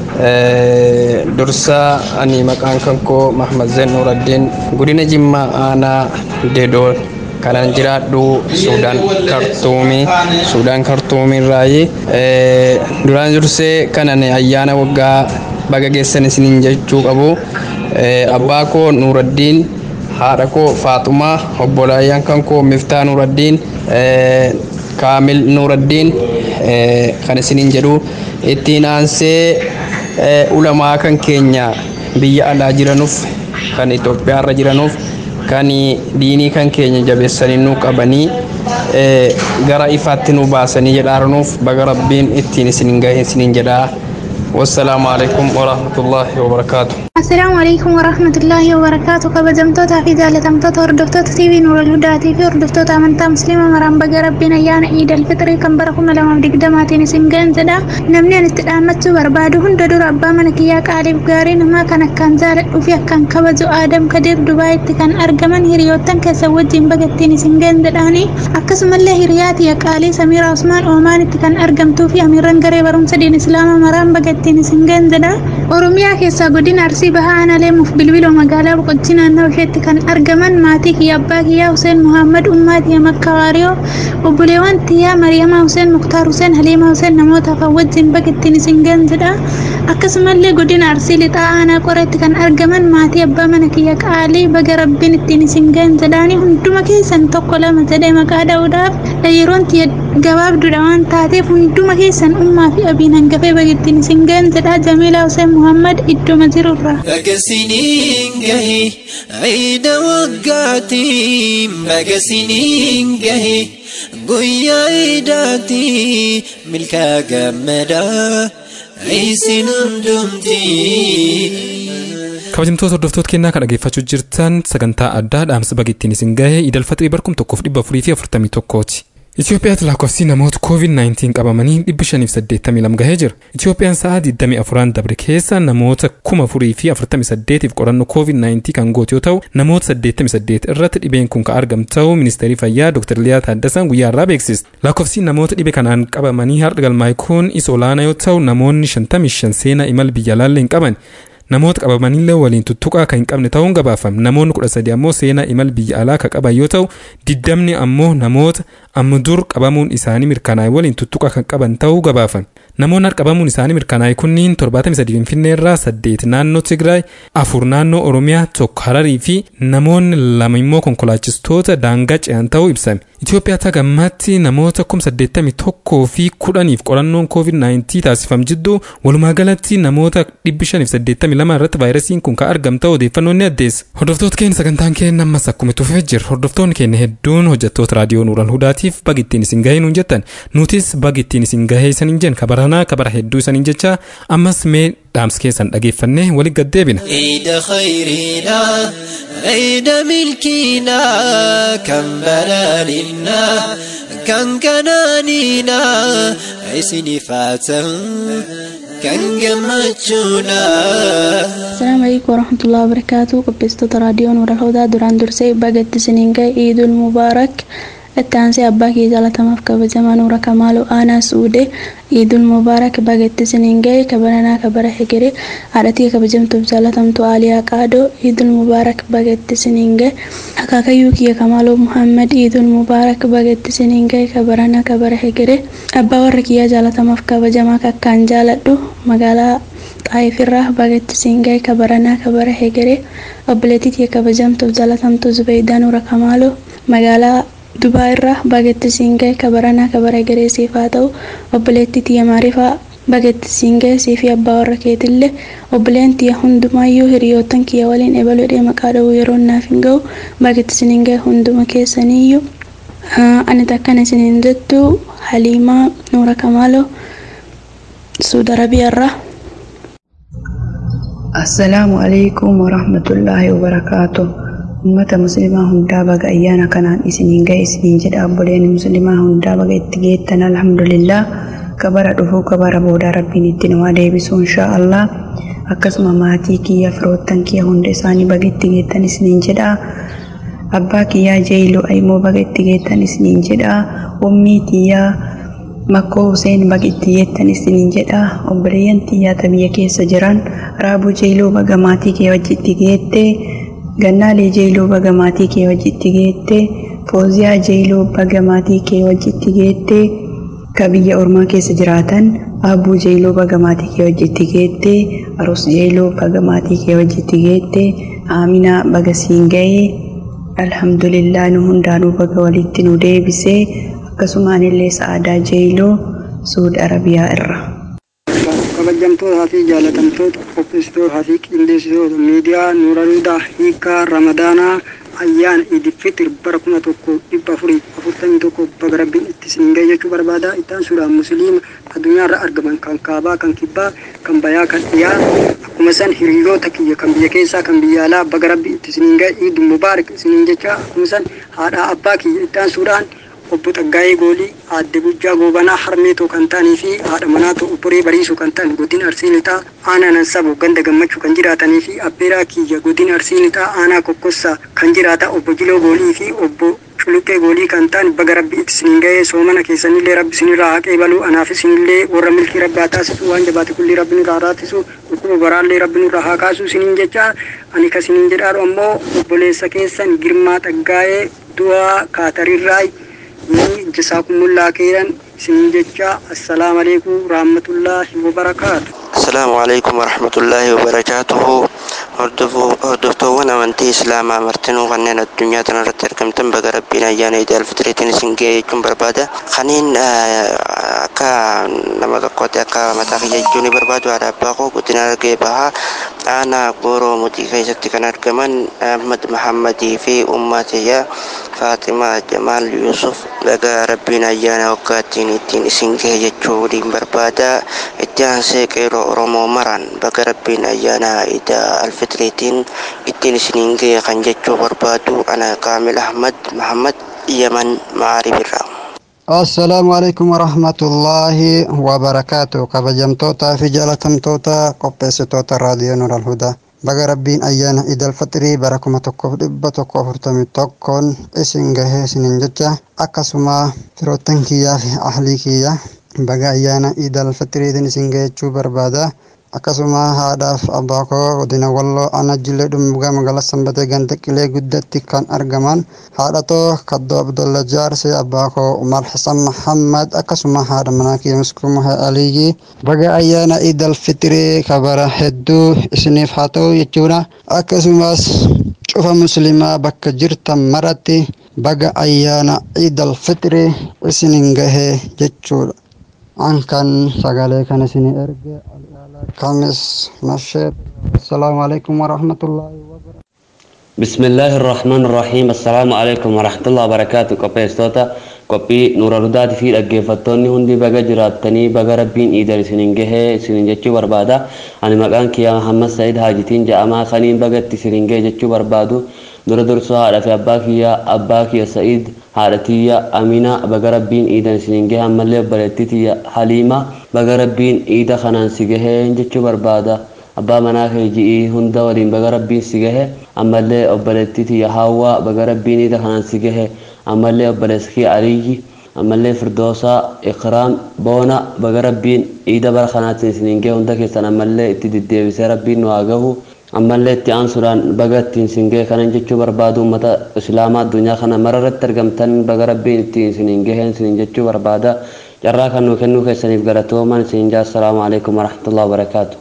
dursa ani maqaan kan koo mahmad zen nuraddiin godina jimmaa aanaa dedoo kanan jiraadhu suudaan kartuumii suudaan kartuumii irraayi duraan dursee kanan ayyaana waggaa baga geessan isiniin jechuu qabu abbaa koo nuraddiin haadha koo faaxumaa obbolaayyaan kan koo miftaa nuraddiin kaamil nuraddiin kan isiniin jedhu ittiin aansee ulamaa kan keenya biyya alaa jiranuuf kan Itoophiyaarra jiranuuf kan diinii kan keenya jabeessanii nu qabanii gara ifaatti nu baasanii jedhaarunuuf baga rabbiin ittiin isiniin gahe isiniin jedhaa والسلام عليكم ورحمة الله وبركاته السلام عليكم ورحمة الله وبركاته كبجمتوتا في ذالة تمتوتا هردفتوتا تيفي نور الهدى في هردفتوتا أمنتا مسلمة مرام بقى ربنا يانا عيد الفطر كم بركم لما بدك دماتين سنجان زدا نمني نستقامت بربادو هند دور أبا منك يا قالب قارين ما كان كان زالت وفي كان كبجو آدم كدير دبي كان أرجمن هريوتن كسوجين بقتين سنجان زداني أكسم الله هريات يا قالي سمير عثمان أومان كان أرجمتو في أميران قريب رمس دين إسلام مرام بقتين سنجان زدا أورميا كيسا قدين أرسي bahaa aanaleemuuf bilbiloo magaalaa boqochii naannoo isheetti kan argaman maatii kiyya abbaa kiyyaa Huseen Muhammad Ummaa Tiyya Makka Waariyoo obboleewwan Tiyyaa Mariyamaa Huseen Muktaar Huseen Haliimaa Huseen namoota afaan wajjin bakittiin isin gaanzidha. Akkasumallee godina Arsii lixaa aanaa qoreetti kan argaman maatii abbaa mana kiyya qaalii baga rabbiin ittiin isin gaanzidhaani hunduma keessan tokko lama jedhee maqaa dha'uudhaaf yeroon tiyya gabaabduudha waan taateef hunduma keessan ummaa fi abiin hangafee bagittiin isin gahan jedhaa Jamiilaa Hussein Muhammad idduma jirurraa. Bagasiniin gahe ciida waggaatiin bagasiniin gahe guyyaa ciidaati milkaa gammadaa isin hundumtii. kabajamtoota hordoftoota kennaa kan dhageeffachuu jirtan sagantaa addaa dhaamsa bagittiin isin gahe idal faxirii barkum tokkoof dhibba afurii fi afurtamii tokkooti. Itoophiyaatti lakkoofsi namoota COVID-19 qabamanii dhibba shaniif saddeettamii lama gahee jira. Itoophiyaan sa'aa 24 dabre keessa namoota kuma afurii fi afurtamii saddeetiif qorannoo COVID-19 kan goote yoo ta'u namoota 88 irratti dhibeen kun kan argamu ta'uu ministeerri fayyaa Dr. Liyaa Taaddasaan guyyaa irraa beeksise. Lakkoofsi namoota dhibe kanaan qabamanii har'a galmaa'e kun isa olaanaa yoo ta'u namoonni 55 seenaa imala biyya alaallee hin qaban. namoota qabamanillee waliin tuttuqaa kan hin qabne ta'uun gabaafame namoonni kudha sadi ammoo seenaa imal biyya alaa kan qaban yoo ta'u diddamni ammoo namoota amma dur qabamuun isaanii mirkanaa'e waliin tuttuqaa kan qaban ta'uu gabaafame namoonni har'a qabamuun isaanii mirkanaa'e kunniin torbaatamii sadi finfinnee irraa saddeet naannoo tigraay afur naannoo oromiyaa tokko hararii fi namoonni lama immoo konkolaachistoota daangaa ce'an ta'uu ibsame Itoophiyaa tagammatti namoota kum saddeettamii tokkoo fi kudhaniif qorannoon COVID-19 taasifam jidduu walumaa galatti namoota dhibbi shaniif saddeettamii lama irratti vaayirasiin kun kan argam ta'u odeeffannoon ni addeessa. Hordoftoota keenya sagantaan keenya ammas akkuma tufee jira. Hordoftoonni keenya hedduun hojjettoota raadiyoo Nuural Hudaatiif bagi ittiin isin gahee nuun jettan. Nutis bagi ittiin isin gahee isaniin jenna kabaranaa kabara hedduu isaniin jecha ammas mee dhaamsa keessan dhageeffannee waliin gaddeebina. عيد خيرنا عيد ملكنا كم بلالنا كان كنانينا عسني فاتن كان جمتشونا Assalamu alaikum warahmatullahi wabarakatuh qopheessitoota raadiyoo Nuural Hudaa duraan dursee bagatti isiniin ga'e Iidul Mubaarak itti aansee abbaa kee jaalatamaaf kabajamaa Nuura Kamaaluu Aanaa Suudee Iidul Mubaarak bagatti isiniin ga'e kabaranaa kabara hegere haadhatii kabajamtuuf jaalatamtuu Aaliyaa Qaadoo Iidul Mubaarak bagatti isiniin ga'e akaakayyuu kiyya Kamaaluu Muhammad Iidul Mubaarak bagatti isiniin ga'e kabaranaa kabara hegere abbaa warra kiyyaa jaalatamaaf kabajamaa kakkaan jaaladhu magaalaa xaayifirraa bagatti isin ga'e kabaranaa kabara hegere obboleettii kiyya kabajamtuuf jaalatamtuu Zubeeydaa Nuura Kamaaluu magaalaa Dubaa irraa bagatti isin ga'e kabaranaa kabara hegeree siif haa ta'u obboleettii tiyya maarifaa bagatti isin ga'e siifi abbaa warra keetillee obboleen tiyya hundumaayyuu hiriyoottan kiyya waliin ebaluudhee maqaa dha'uu yeroo naaf hin ga'u bagatti isin ga'e hunduma keessaniiyyuu ani takkan isiniin jettu Haliimaa Nuura Kamaaloo Suud Arabiyaarraa. assalaamu alaikum warahmatullaahi wabarakaatu ummata muslimaa hundaa baga ayyaana kanaan isiniin ga'e isiniin jedha obboleen muslimaa hundaa baga itti geettan alhamdulillah kabara dhufuu kabara boodaa rabbiin itti namaa deebisu inshaa allah akkasuma maatii kiyya firoottan kiyya hunda isaanii baga itti geettan isiniin jedha abbaa kiyyaa jeeyiloo aymoo baga itti geettan isiniin jedha ummii tiyyaa makkoo Huseen baga itti geettan isiniin jedha obboleeyyan xiyyaata biyya keessa jiran raabuu jeeloo baga maatii kee wajjitti geette gannaalee jeeloo baga maatii kee wajjitti geette fooziyaa jeeloo baga maatii kee wajjitti geette ka biyya ormaa keessa jiraatan abbuu jeeloo baga maatii kee wajjitti geette aroos jeeloo baga maatii kee wajjitti geette aaminaa baga siin ga'ee alhamdulillah nu hundaanuu baga walitti nu deebisee akkasumaan illee sa'aadaa jeeloo suud arabiyaa irra. kabajamtootaa fi jaalatamtoota qopheessitootaa fi qindeessitoota miidiyaa nuuraluudhaa hiikaa ramadaanaa ayyaana idil fitir bara kuma tokko dhibba afurii afurtamii tokko baga rabbiin itti isin ga'e jechuu barbaada ittaan suuraan musliima addunyaarra argaman kan kaabaa kan kibbaa kan bayaa kan dhiyaa akkuma san hiriyoota kiyya kan biyya keessaa kan biyya alaa baga rabbii itti isin ga'e iidul mubaarak isiniin jecha akkuma san haadhaa abbaa kiyya ittaan suuraan obbo Xaggaayee Goolii aadde Gujjaa Goobanaa Harmeetoo kan ta'anii fi haadha manaatoo obboree Bariisoo kan ta'an godina Arsii Lixaa aanaa Nansaboo ganda gammachuu kan jiraatanii fi abbeeraa kiyya godina Arsii Lixaa aanaa Kokkossaa kan jiraata obbo Jiloo Goolii fi obbo Culuqqee Goolii kan ta'an baga rabbi itti isiniin ga'ee soomana keessanillee rabbi isinirraa haqee baluu anaaf isinillee warra milkii rabbi haa taasisu waan jabaate kulli rabbi nurraa raatisu dhukkuba baraallee rabbi nurraa haa kaasu isiniin jecha ani kasiniin jedhaadhu ammoo obboleessa keessan girmaa xaggaa'ee du'aa kaatarirraay jisaakummullaa keeran isiniin jecha assalaamu alaikum rahmatullaahi wabarakaatu السلام عليكم ورحمة الله وبركاته hordoftoowwan amantii islaamaa martinuu kanneen addunyaa kanarratti argamtan baga rabbiin ayyaana iidi alfitiriitiin isin ga'e jechuun barbaada kaniin akka nama tokkotti akka mataa kiyya jechuu ni barbaadu haadha abbaa koo guddina argee bahaa aanaa gooroo mutii keessatti kan argaman ahmad mahammadii fi ummatiyya faatimaa jamaal yuusuf baga rabbiin ayyaana waggaattiin ittiin isin ga'e jechuu waliin barbaada itti aansee qeeroo oromoo maran baga rabbiin ayyaana iida alfitiriitiin ittiin isiniin ga'e kan jechuu barbaadu ana kaamil ahmad mahammad yaman maaribirraa assalaamu alaikum warahmatullaahi wabarakaatu kabajamtoota fi jaalatamtoota qopheessitoota raadiyoo nur alhudaa baga rabbiin ayyaana idal fixrii bara kuma tokkoof dhibba tokko afurtamii tokkoon isin gahee isiniin jecha akkasuma firoottan kiyyaa fi ahlii kiyya baga ayyaana idal fixriitiin isin gahechuu barbaada akkasuma haadhaaf abbaa koo godina walloo ana jilee dhumbugaa magaalaa sanbatee ganda qilee guddatti kan argaman haadhatoo kaddoo abdolla jaarsee abbaa koo umar hasan mahammad akkasuma haadha manaa kiyya miskuuma aliyyi baga ayyaana idal fixrii kabara hedduu isiniif haa ta'u jechuudha akkasumas cufa muslimaa bakka jirtan maratti baga ayyaana idal fixrii isinin gahee jechuudha an kan sagalee kan isinii erge kamis nasheed assalaamu alaikum warahmatullaahi بسم الله الرحمن الرحيم السلام عليكم ورحمة الله وبركاته قبي استوتا قبي نور الهدى في الأجفتوني هندي بقى جراتني بقى ربين إيدر سنين جه سنين جتشو بربادا أنا مكان كيا محمد سعيد هاجتين جاء ما خنين بقى تسنين جه جتشو بربادو نور درسوا على في أباك يا أباك يا سعيد هارتيا أمينة بقى ربين إيدر سنين جه هم اللي بلتتي حليمة بقى ربين إيدا خنان سجه جتشو بربادا abbaa manaa kee ji'ii hunda waliin baga rabbiin si gahe ammallee obboleettiiti haawwaa baga rabbiin iida kanaan si gahe ammallee obboleeskii aliyyi ammallee firdoosaa ikraam boona baga rabbiin iida bara kanaatiin isiniin gahe hunda keessan ammallee itti deddeebisee rabbiin nu haa gahu ammallee itti aansuudhaan baga ittiin isin gahe kanan jechuu barbaadu uummata islaamaa addunyaa kana mararratti argamtan baga rabbiin ittiin isiniin gaheen isiniin jechuu barbaada carraa kan nu kennuu keessaniif galatooman isiniin jaa assalaamu alaikum warahmatullahi wabarakaatu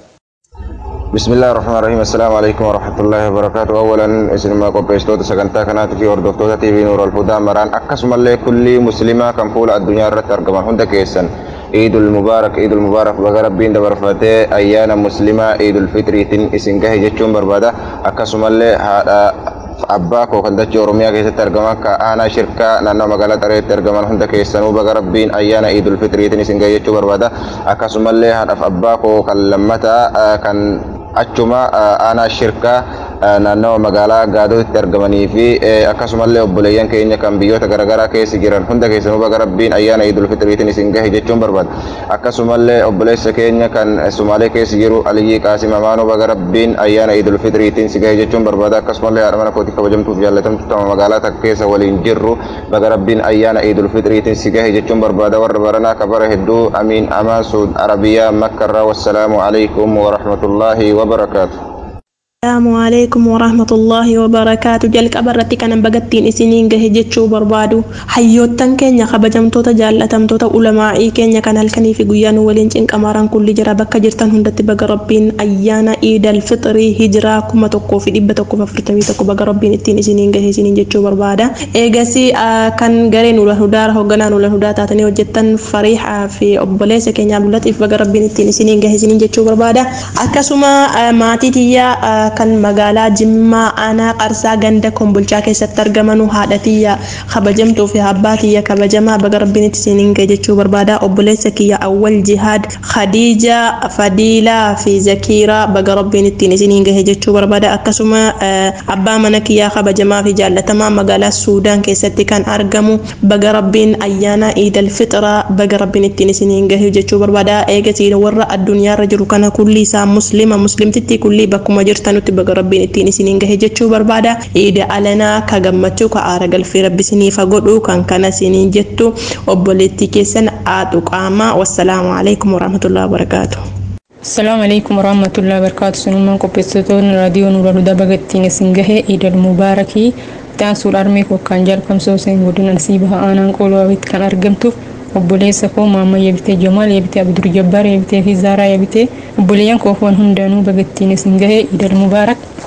بسم الله الرحمن الرحيم السلام عليكم ورحمة الله وبركاته أولا اسم ما قبستوت سكنتا كانت في أردوفتوتا تي في نور الهدى مران أقسم الله كل مسلمة كان فول الدنيا رت أرقمان هندا كيسن عيد المبارك عيد المبارك بغا ربين دبر فتي أيانا مسلمة عيد الفطر تن اسنجه جتشون بربادا أقسم الله هذا abbaa koo kan dachee oromiyaa keessatti argaman ka aanaa shirkaa naannoo magaalaa xareetti argaman hunda keessanuu baga rabbiin ayyaana iidul fitriitiin isin gahe jechuu barbaada akkasumallee haadhaaf abbaa koo kan lammataa kan achuma aanaa shirkaa naannawa magaalaa gaadootti argamanii fi akkasumallee obboleeyyan keenya kan biyyoota garaagaraa keessa jiran hunda keessanuu baga rabbiin ayyaana iidul fitriitiin isin gahe jechuun barbaada akkasumallee obboleessa keenya kan sumaalee keessa jiru aliyyii qaasim amaanuu baga rabbiin ayyaana iidul fitriitiin si gahe jechuun barbaada akkasumallee haadha mana kootii kabajamtuuf jaallatamtu tama magaalaa takka keessa waliin jirru baga rabbiin ayyaana iidul fitriitiin si gahe jechuun barbaada warra baranaa kabara hedduu amiin amaan suud arabiyaa makkarraa wassalaamu alaikum warahmatullaahi wabarakaatu السلام عليكم ورحمة الله وبركاته جلك أبرتي كان بقتين إسنين جه جتشو بربادو حيوتن كينيا خبجمتوتا جالتمتوتا علماء كينيا كان هالكني في قيان ولين جنك أماران كل جرا بكا جرتن هندت بقى ربين أيانا إيد الفطر هجرا كما تقو في دبة تقو ففرتمي تقو بقى ربين التين إسنين جه إسنين جتشو بربادا إيجاسي آه كان جرين ولا هدار هو جنان ولا هدار تاتني وجتن فريحة في أبوليس كينيا عبدالله بقى ربين التين إسنين جه إسنين جتشو بربادا أكسما آه ماتي تيا آه kan magaalaa jimmaa aanaa qarsaa ganda kombolchaa keessatti argamanu haadha tiyya kabajamtuu fi abbaa kiyya kabajamaa baga rabbiin itti siiniin gahe jechuu barbaada obboleessa kiyya awwal jihaad khadiija fadiilaa fi zakiiraa baga rabbiin ittiin isiniin gahe jechuu barbaada akkasuma abbaa mana kiyyaa kabajamaa fi jaallatamaa magaalaa suudaan keessatti kan argamu baga rabbiin ayyaana iidal fixraa baga rabbiin ittiin isiniin gahe jechuu barbaada eegasii warra addunyaarra jiru kana kulli isaa muslima muslimtitti kulli bakkuma jirtanutti baga rabbiin ittiin isiniin gahe jechuu barbaada iida alanaa ka gammachuu ka aara galfii rabbi isiniifa godhu kan kana isiniin jettu obboleettii keessan haadhu qaamaa wassalaamu alaikum warahmatullahi wabarakaatu. السلام عليكم ورحمة الله وبركاته سنومان قبستون راديو نور الهدى بغتين سنگه عيد المباركي تان سول أرمي وكان جال كمسو سين ودون نسيبها آنان قولوا ويت كان أرقمتو obboleessa koo maamma yabitee jamaal yabitee abdur jabbaar yabitee fi zaaraa yabitee obboleeyyan koo foon hundaanuu bagattiin isin gahee idal mubaarak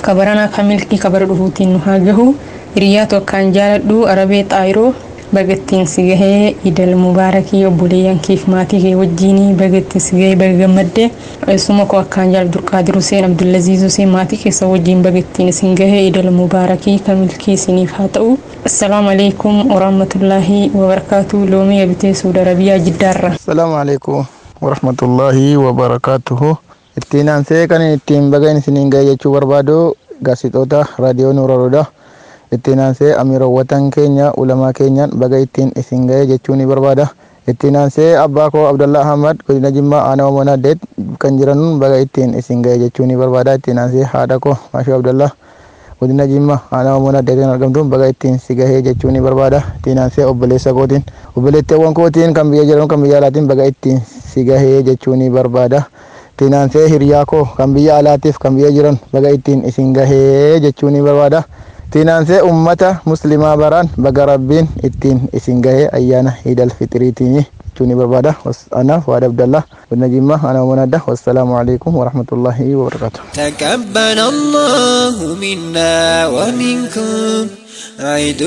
kabaranaa kan milkii kabara dhufuutiin nu haa gahu hiriyaa tokkaan jaaladhu arabee xaayiroo bagattiin si gahee idal mubaarakii obboleeyyan kiif maatii kee wajjiinii bagattiin si gahee baga gammadde eessuma koo akkaan jaal durqaadir huseen abdullaziiz huseen maatii keessa wajjiin bagattiin isin gahee idal mubaarakii kan milkii isiniif haa ta'u assalaamu alaikum warahmatullaahi wabarakaatu loomii abitee suuda arabiyaa jiddaarra السلام عليكم ورحمة الله وبركاته ittiin aansee kan ittiin bagaan isiniin ga'e jechuu barbaadu gaazexoota raadiyoo nuura rodaa ittiin aansee amiirowwatan keenya ulamaa keenyaan baga ittiin isin ga'e jechuu ni barbaada ittiin aansee abbaa koo abdallaa ahmad godina jimmaa aanaa omonaaddeet kan jiran baga ittiin isin ga'e jechuu ni barbaada ittiin aansee haadha koo maashuu abdallaa godina jimmaa aanaa omonaaddeet kan argamtu baga ittiin si gahee jechuu ni barbaada ittiin aansee obboleessa kootiin obboleetteewwan kootiin kan biyya jiran kan biyya alaatiin baga ittiin si gahee jechuu ni barbaada. ittiin aansee hiriyaa koo kan biyya alaatiif kan biyya jiran baga ittiin isin gahee jechuu ni barbaada. ittiin aansee ummata muslimaa baraan baga rabbiin ittiin isin gahee ayyaana iidal fixiriitiin jechuu ni barbaada. Anaaf waada Abdallah godina Jimmaa ana umanadda wassalaamu alaikum warahmatullahi wabarakatuh. تقبل الله منا ومنكم عيد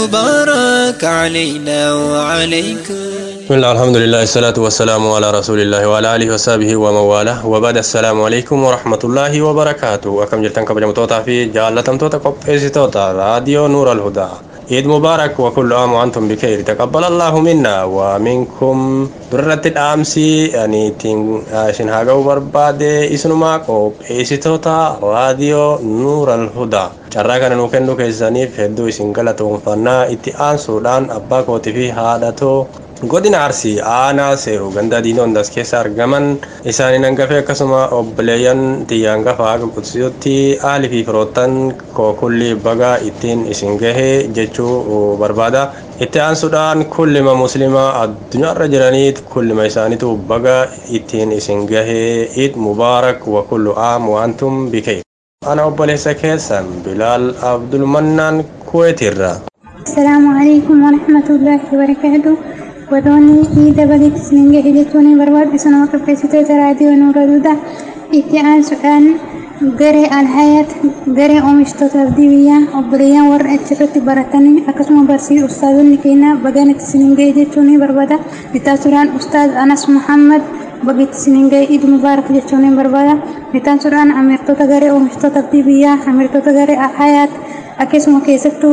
المبارك علينا وعليكم بسم الله الحمد لله الصلاة والسلام على رسول الله وعلى آله وصحبه ومن والاه وبعد السلام عليكم ورحمة الله وبركاته وكم جلتن كبجم توتا في جالتم توتا قبئس توتا راديو نور الهدى عيد مبارك وكل عام وأنتم بخير تقبل الله منا ومنكم درة الأمسي يعني تين شن هاجو برباد اسنما قبئس توتا راديو نور الهدى carraa kana nuu kennuu keessaniif hedduu isin galatoomfannaa itti aansuudhaan abbaa kootii fi haadhatoo godina arsii aanaa seeru ganda diinoondas keessa argaman isaaniin hangafee akkasuma obboleeyyan tiyyaan gafa haga qudsiyutti aalii fi firoottan kookulli baga ittiin isin gahee jechuu barbaada itti aansuudhaan kullima muslimaa addunyaarra jiraniit kullima isaaniitu baga ittiin isin gahee id mubaarak wa kullu aam wa antum bikee ana obboleessa keessan bilaal abdulmannaan kuweetirra السلام عليكم ورحمة الله وبركاته ودوني إيدا بديت سنين جهدتوني برباد بسنة وقفة راديو نور دودا إتعان سؤال قري الحياة قري أمشتو تبديوية وبريا ور أتشرتي برتني أكسم برسي أستاذ نكينا بغانت سنين جهدتوني بربادا بتاسران أستاذ أنس محمد بقيت سنين جاي مبارك جتوني بربادا بتاسران أميرتو تغري أمشتو تبديوية أميرتو تغري الحياة أكسم كيستو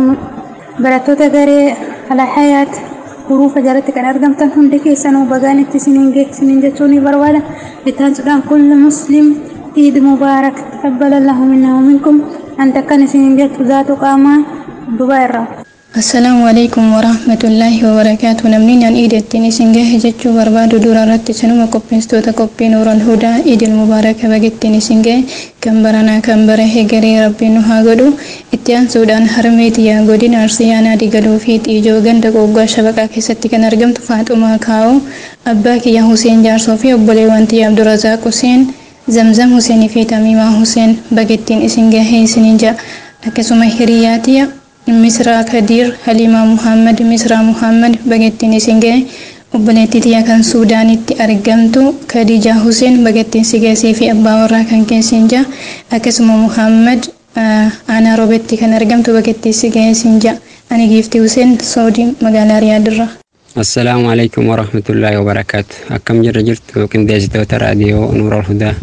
barattoota garee alhayaat huruufa jalatti kan argamtan hundi keessanuu bagaanitti isiniin geessiniin jechuu ni barbaada bitaansuudhaan kulli muslim iid mubaarak taqabbala allahu minna waminkum anta kan isiniin jettu zaatu qaamaa dubaa irraa Assalaamu alaikum warahmatullaahi wabarakaatu namni naan iidattiin isin gahe jechuu barbaadu dura irratti sinuma qopheessitoota qophii nuural hudaa iidil mubaaraka bagettiin isin gahe kan baranaa kan bara hegaree rabbiin nu haa godhu itti aansuudhaan harmee xiyyaa godina arsiyaanaa digaluu fi xiijoo ganda qoggaa shabaqaa keessatti kan argamtu faaxumaa kaa'oo abbaa kiyya huseen jaarsoo fi obboleewwan xiyyaa abdurazaaq huseen zamzam huseenii fi tamiimaa huseen bagettiin isin gahee isiniin ja'a akkasuma hiriyaa xiyya misraa kadiir halimaa muhammad misraa muhammad bagettiin isin ga'e obboleettii xiyya kan suudaanitti argamtu kadijaa huseen bagettiin si geessii fi abbaa warraa kan keessin ja'a akkasuma muhammad aanaa roobetti kan argamtu bagettii si geessin ja'a ani giiftii huseen soodii magaalaa riyaadirra. assalaamu alaikum warahmatullaahi wabarakaatu akkam jirra jirtu qindeessitoota raadiyoo nuural hudaa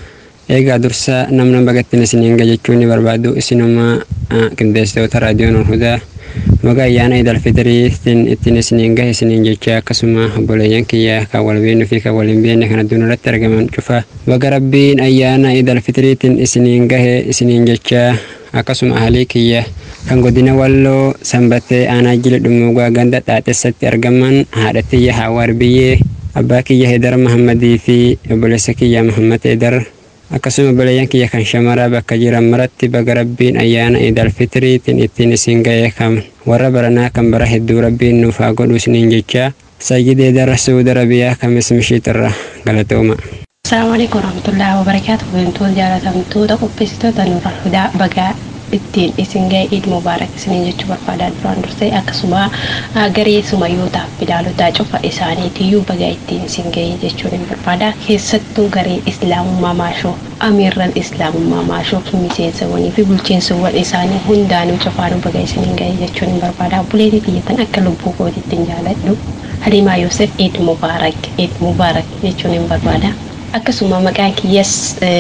eegaa dursa namna bagattiin isiniin gahe jechuun ni barbaadu isinuma qindeessitoota raadiyoo nuural hudaa baga ayyaana idal fitiriitiin ittiin isiniin gahe isiniin jecha akkasuma obboleeyyan kiyya kan wal beeknu fi kan wal hin beekne kan addunyaa irratti argaman cufa baga rabbiin ayyaana idal fitiriitiin isiniin gahe isiniin jecha akkasuma ahalii kiyya kan godina walloo sanbattee aanaa jila dhumuugaa ganda xaaxessatti argaman haadha tiyya hawaar biyyee abbaa kiyya hedar mahammadii fi obboleessa kiyya mahammad hedar akkasuma obboleeyyan kiyya kan shamaraa bakka jiran maratti baga rabbiin ayyaana idal fitiriitiin ittiin isin ga'ee kam warra baranaa kan bara hedduu rabbiin nuuf haa godhu isiniin jecha sayyidee dara suuda rabiyaa kamis mishiitirra galatooma. Assalamu alaikum warahmatullahi wabarakatuh. Wantoota jaalatamtoota qopheessitoota nurra hudaa bagaa ittiin isin ga'e iid mubaarak isiniin jechuu barbaadaa duraan dursee akkasuma garee sumayyootaaf bilaalotaa cufa isaaniitiyyuu baga ittiin isin ga'e jechuun hin barbaada keessattuu garee islaamummaa maashoo amiirran islaamummaa maashoo miseensawwanii fi bulchiinsawwan isaanii hundaanuu cufaanuu baga isiniin ga'e jechuun hin barbaada buleetii biyyatan akka lubbuu kootiitti hin jaaladhu halimaa yoosef iid mubaarak iid mubaarak jechuun hin barbaada. akkasuma maqaan kiyyas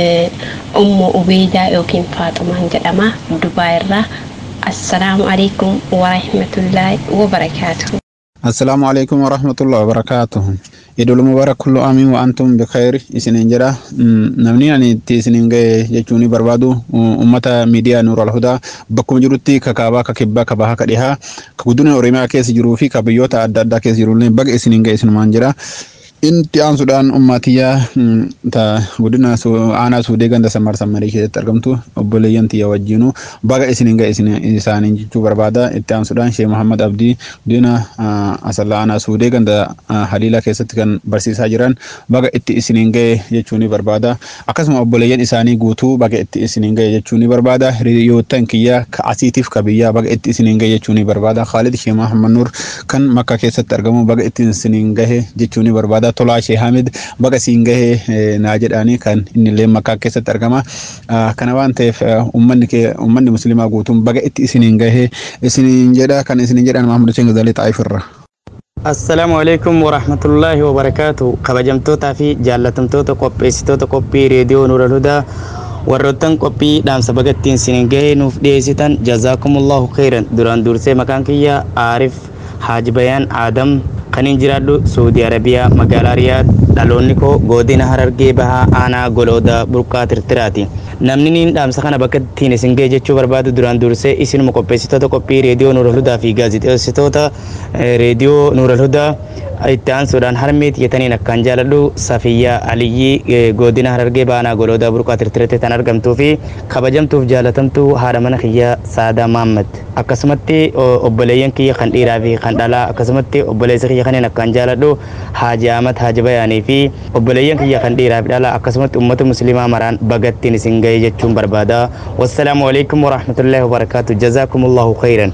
ummu ubeedaa yookiin faaxumaan jedhama dubaa irraa assalaamu alaikum warahmatullaahi wabarakaatuhu السلام عليكم ورحمة الله وبركاته idul mubarak kullu amiin wa antum bikhair isiniin jedha namni ani itti isiniin gahe jechuun barbaadu ummata miidiyaa nuur alhudaa bakkuma jirutti ka kaabaa ka kibbaa ka bahaa ka dhihaa ka guddina oromiyaa keessa jiruu fi ka biyyoota adda addaa keessa jirullee baga isiniin gahe isinumaan jedha Inti aansuudhaan ummaatiyyaa ta guddina aanaa suudee ganda sammar sammarii keessatti argamtu obboleeyyan tiyya wajjinu baga isiniin gahe isaaniin jechuu barbaada. Itti aansuudhaan Shee Muhammad Abdii guddina asallaa aanaa suudee ganda haliilaa keessatti kan barsiisaa jiran baga itti isiniin gahe jechuu ni barbaada. Akkasuma obboleeyyan isaanii guutuu baga itti isiniin gahe jechuu ni barbaada. Hiriyoottan kiyya ka asiitiif ka biyyaa baga itti isiniin gahe jechuu ni barbaada. Khaalid Shee Muhammad Nuur kan makka keessatti argamu baga itti isiniin gahe jechuu ni barbaada. tolaa shee hamid baga siin gahee naa jedhaanii kan inni illee makkaa keessatti argama kana waan ta'eef ummanni muslimaa guutuun baga itti isiniin gahee isiniin jedha kan isiniin jedhan mahamud hussein gazaalee xaayif irra. assalaamu alaikum warahmatullaahi wabarakaatu kabajamtootaa fi jaallatamtoota qopheessitoota qophii reediyoo nuura hudaa warroottan qophii dhaamsa bagattiin isiniin gahee nuuf dhiyeessitan jazaakumullahu khairan duraan dursee maqaan kiyya aarif haaji bayaan aadam kanin jiraadhu suudi arabiyaa magaalaa riyaad dhaloonni koo godina harargee bahaa aanaa golooda burqaa tirtiraati namni niin dhaamsa kana bakka ittiin isin ga'e jechuu barbaadu duraan dursee isinuma qopheessitoota qophii reediyoo nuural hudaa fi gaazixeessitoota reediyoo nuural hudaa itti aansuudhaan harmee xiyyataniin akkaan jaaladhu safiyyaa aliyyii godina harargee baanaa goloodaa burqaa tirtirete tan argamtuu fi kabajamtuuf jaalatamtuu haadha mana kiyya saadaa maammad akkasumatti obboleeyyan kiyya kan dhiiraa fi kan dhalaa akkasumatti obboleessa kiyya kanneen akkaan jaaladhu haaji ahmad haaji bayaanii fi obboleeyyan kiyya kan dhiiraa fi dhalaa akkasumatti ummata muslimaa maraan bagattiin isin ga'e jechuun barbaada wassalaamu alaikum warahmatullaahi wabarakaatu jazaakumullahu khayran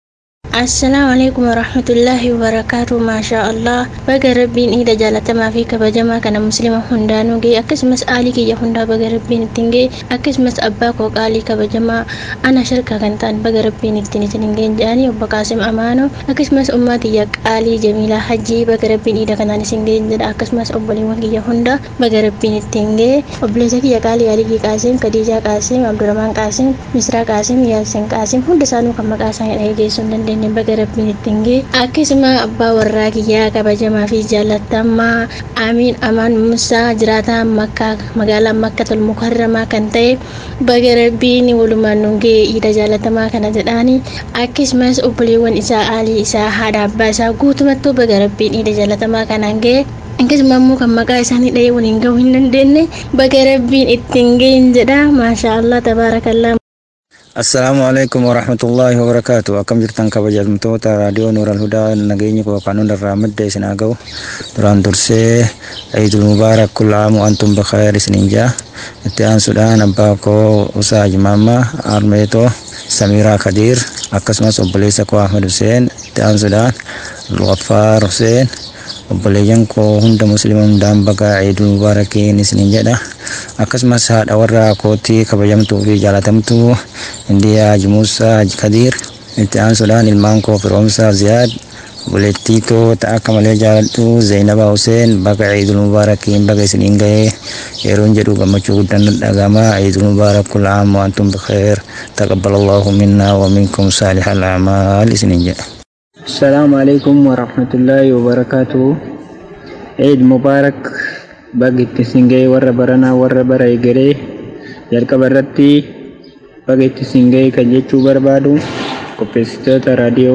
assalaamu alaikum warahmatullaahi wabarakaatu maashaa allah baga rabbiin iida jaalatamaa fi kabajamaa kana muslima hundaanuu ga'e akkasumas aalii kiyya hundaa baga rabbiin ittiin ga'e akkasumas abbaa koo qaalii kabajamaa ana sharkaa kan ta'an baga rabbiin ittiin isin ga'e jedhanii obbo qaasim amaano akkasumas ummaa tiyya qaalii jamiilaa hajjii baga rabbiin iida kanaan isin ga'e jedha akkasumas obboleewwan kiyya hunda baga rabbiin ittiin ga'e obboleessa kiyya qaalii aligii qaasim kadiijaa qaasim abdurrahmaan qaasim misraa qaasim yaasin qaasim hunda isaanuu kan maqaa isaanii dhageessuu hin dandeenye baga rabbiin ittiin ga'e akkasuma abbaa warraa kiyyaa kabajamaa fi jaallatamaa amiin amaan musaa jiraataa makkaa magaalaa makkatul mukarramaa kan ta'e baga rabbiin walumaan nu ga'e iida jaallatamaa kana jedhaani akkasumas obboleewwan isaa aalii isaa haadha abbaa isaa guutumattuu baga rabbiin iida jaallatamaa kanaan ga'e akkasuma immoo kan maqaa isaanii dhahee waliin ga'uu hin dandeenye baga rabbiin ittiin ga'een jedha maashaa allah tabaarakallaa assalaamu alaikum warahmatullaahi wabarakaatu akkam jirtan kabajamtoota raadiyoo nuural hudaa nageenyi koo kan hundarraa madda isin haa ga'u duraan dursee ciidul mubaarak kulla aamu antum bikhair isiniin jaa itti aansuudhaan abbaa koo usaa jimaammaa armeetoo samiiraa kadiir akkasumas obboleessa koo ahmed huseen itti aansuudhaan algaffaar huseen obboleeyyan koo hunda muslima hundaan baga ciidul mubaarakiin isiniin jedha akkasumas haadha warra kootii kabajamtuu fi jaalatamtuu indiyaa jimuusaa haji kadiir itti aansuudhaan ilmaan koo firoomsaa ziyaad obboleettii koo ta'a akka malee jaaladhu zeenabaa huseen baga ciidul mubaarakiin baga isiniin ga'ee yeroon jedhu gammachuu guddaan dhagama ciidul mubaarak kulla aam wa antum bikheer taqabbalallahu minnaa wa minkum saalihal a'maal isiniin jedha السلام عليكم ورحمة الله وبركاته عيد مبارك بقيت سنجي ورا برنا ورا برا يجري يلقى برتي بقيت سنجي كجيتشو بربادو كوبيستوتا راديو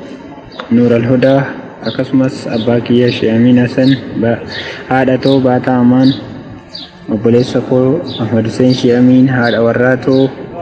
نور الهدى akkasumas abbaa kiyya sheemin hasan haadha too baataa amaan obboleessa koo ahmad hussein sheemin haadha warraatoo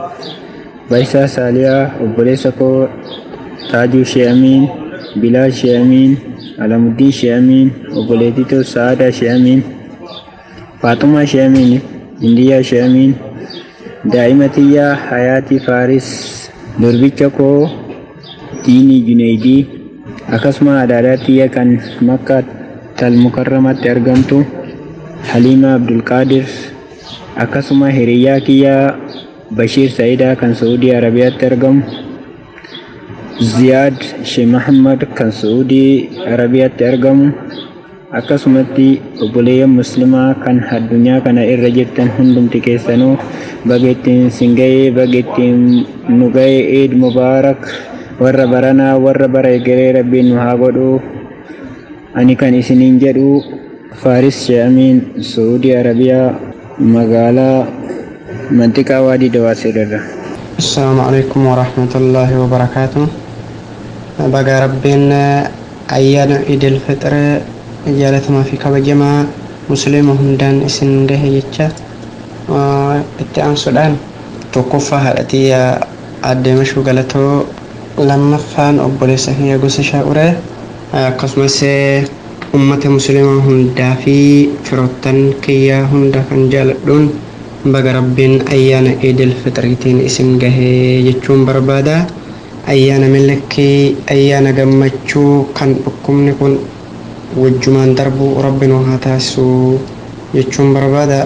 baayisaa saaliyaa obboleessa koo taajuu sheemin bilaal sheemin alamuddin sheemin obboleetitoo sa'aadaa sheemin faaxumaa sheemin indiyaa sheemin daa'ima tiyya hayaatii faaris durbicha koo diinii juneydii akkasuma adaadaa tiyya kan makka talmukarramatti argamtu haliima abdulqaadir akkasuma hiriyaa kiyya bashiir sa'idaa kan saudii arabiyaatti argamu ziyaad shee mahammad kan saudii arabiyaatti argamu akkasumatti obboleeyyan muslimaa kan addunyaa kana irra jirtan hundumti keessanuu baga ittiin singa'ee baga ittiin nu ga'e eid mubaarak warra baranaa warra bara egeree rabbiin nu haa godhu ani kan isiniin jedhu faaris she'amiin saudii arabiyaa magaalaa mantiqaa waadii dawaasiirra السلام عليكم ورحمة الله وبركاته بقى ربنا أيان عيد الفطر جالت ما في كبجما مسلم هندان اسن جه يتشا اتعان سودان توقفها هالتي أدي مشو غلطو لما فان أبولي سهية قوس شاورة قسم سي أمة مسلمة هندا في فروتان كيا هندا كان جالدون baga rabbiin ayyaana iidil fitriitiin isin gahee jechuun barbaada ayyaana millakkii ayyaana gammachuu kan dhukkubni kun wajjumaan darbuu rabbi nu haa taasisu jechuun barbaada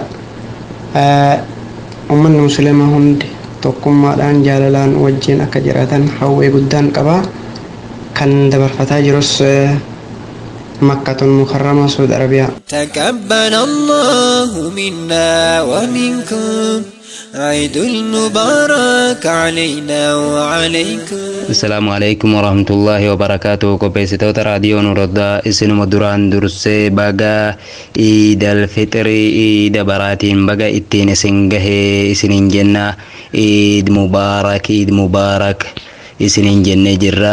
ummanni musliima hundi tokkummaadhaan jaalalaan wajjiin akka jiraatan hawwii guddaan qaba kan dabarfataa jirus مكة المكرمة سعود عربية تقبل الله منا ومنكم عيد المبارك علينا وعليكم السلام عليكم ورحمة الله وبركاته كوبيسيتو راديو نوردا اسن مدران درسي بغا عيد الفطر عيد براتين بغا اتين سنگه اسنين جنة عيد مبارك عيد مبارك اسنين جنة جرا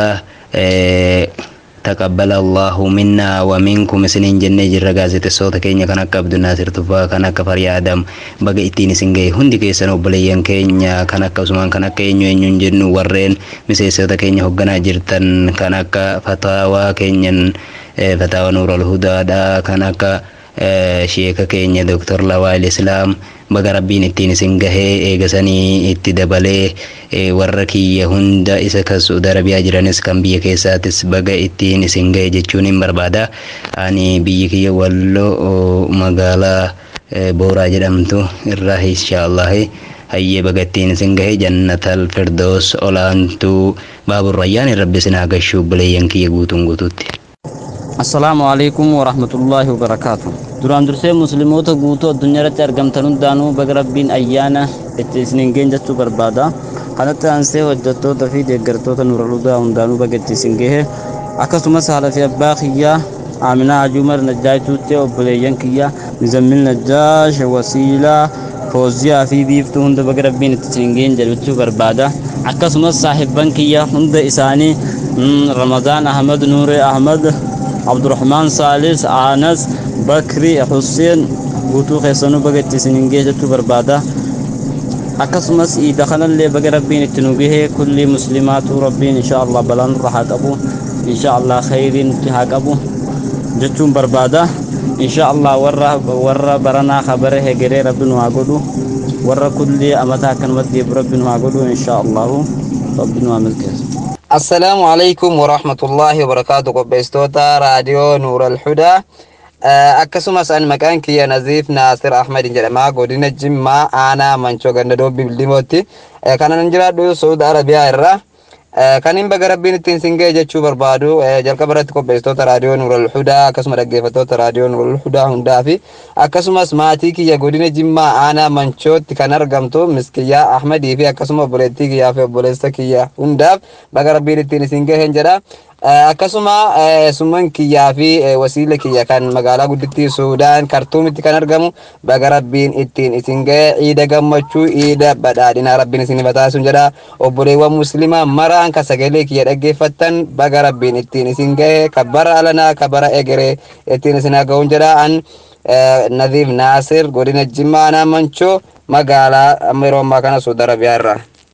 تقبل الله منا ومنكم سنين جنة جرى غازة الصوت كينيا كان عبد الناصر تفا كان كفر آدم بقى إتيني سنجي هندي كيسان وبليان كينيا كان عثمان كان كينيا ينجن جن ورين مسي صوت كينيا هقنا جرتن كان فتاوى كينيا فتاوى نور الهدى دا كان sheeka keenya doktor lawaa islaam baga rabbiin ittiin isin gahee eegasanii itti dabalee warra kiyya hunda isa kan suudi arabiyaa jiranis kan biyya keessaatis baga ittiin isin gahe jechuun hin barbaada ani biyyi kiyya walloo magaalaa booraa jedhamtu irraa inshaallahi hayyee baga ittiin isin gahe jannatal firdoos olaantuu baaburrayyaan rabbi isin haa gashuu buleeyyan kiyya guutuun guutuutti. assalaamu calaykum waraxmatullaahi wabarakaatu duraan dursee musliimoota guutuu addunyaa irratti argamtan hundaanuu baga rabbiin ayyaana itti isiniin gehen jechuu barbaada kanatti aansee hojjettoota fi deeggartoota nuraludaa hundaanuu baga itti isin gehe akkasumas haala fi abbaa kiyyaa aaminaa hajuumar najjaayituutti obboleeyyan kiyya nizammil najjaash wasiilaa fooziyaa fi biiftuu hunda baga rabbiin itti isin gehen jechuu barbaada akkasumas saahibban kiyya hunda isaanii ramadaan ahmad nuure ahmad abdurrahmaan saalis aanas bakri xuseen guutuu keessanuu baga itti isinin gee jechuu barbaada akkasumas iida kanallee baga rabbiin itti nu gahee kulli muslimaatu rabbiin insha allah balaan irra haa qabu insha allah khayriin itti haa qabu jechuun barbaada insha allah warra warra baranaa kabare hegeree rabbi nu haa godhu warra kulli amataa akkanumatti deebu rabbi nu haa godhu insha allahu rabbi nu haa milkeessu السلام عليكم ورحمة الله وبركاته قبستوتا راديو نور الهدى akkasumas an maqaan kiyya naziif naasir ahmed jedhama godina jimmaa aanaa manchoo ganda doobbi bildimootti kanan jiraadhu saudi arabiyaa irra kan hin baga rabbiin ittiin singee jechuu barbaadu jalqaba irratti qopheessitoota raadiyoo nuural hudaa akkasuma dhaggeeffattoota raadiyoo nuural hudaa hundaa fi akkasumas maatii kiyya godina jimmaa aanaa manchootti kan argamtu miskiyyaa ahmedii fi akkasuma obboleettii kiyyaa fi obboleessa kiyya hundaaf baga rabbiin ittiin isin gaheen jedha akkasuma summan kiyyaa fi wasiila kiyya kan magaalaa guddittii suudaan kartuumitti kan argamu baga rabbiin ittiin isin gahe ciida gammachuu ciida badhaadhinaa rabbiin isin bataasuun jedha obboleewwan muslimaa maraan ka sagalee kiyya dhaggeeffattan baga rabbiin ittiin isin gahe ka bara alanaa ka bara egeree ittiin isin haga'uun jedha an nadiif naasir godina jimmaa aanaa manchoo magaalaa amma yeroo ammaa kana suudi arabiyaa irraa.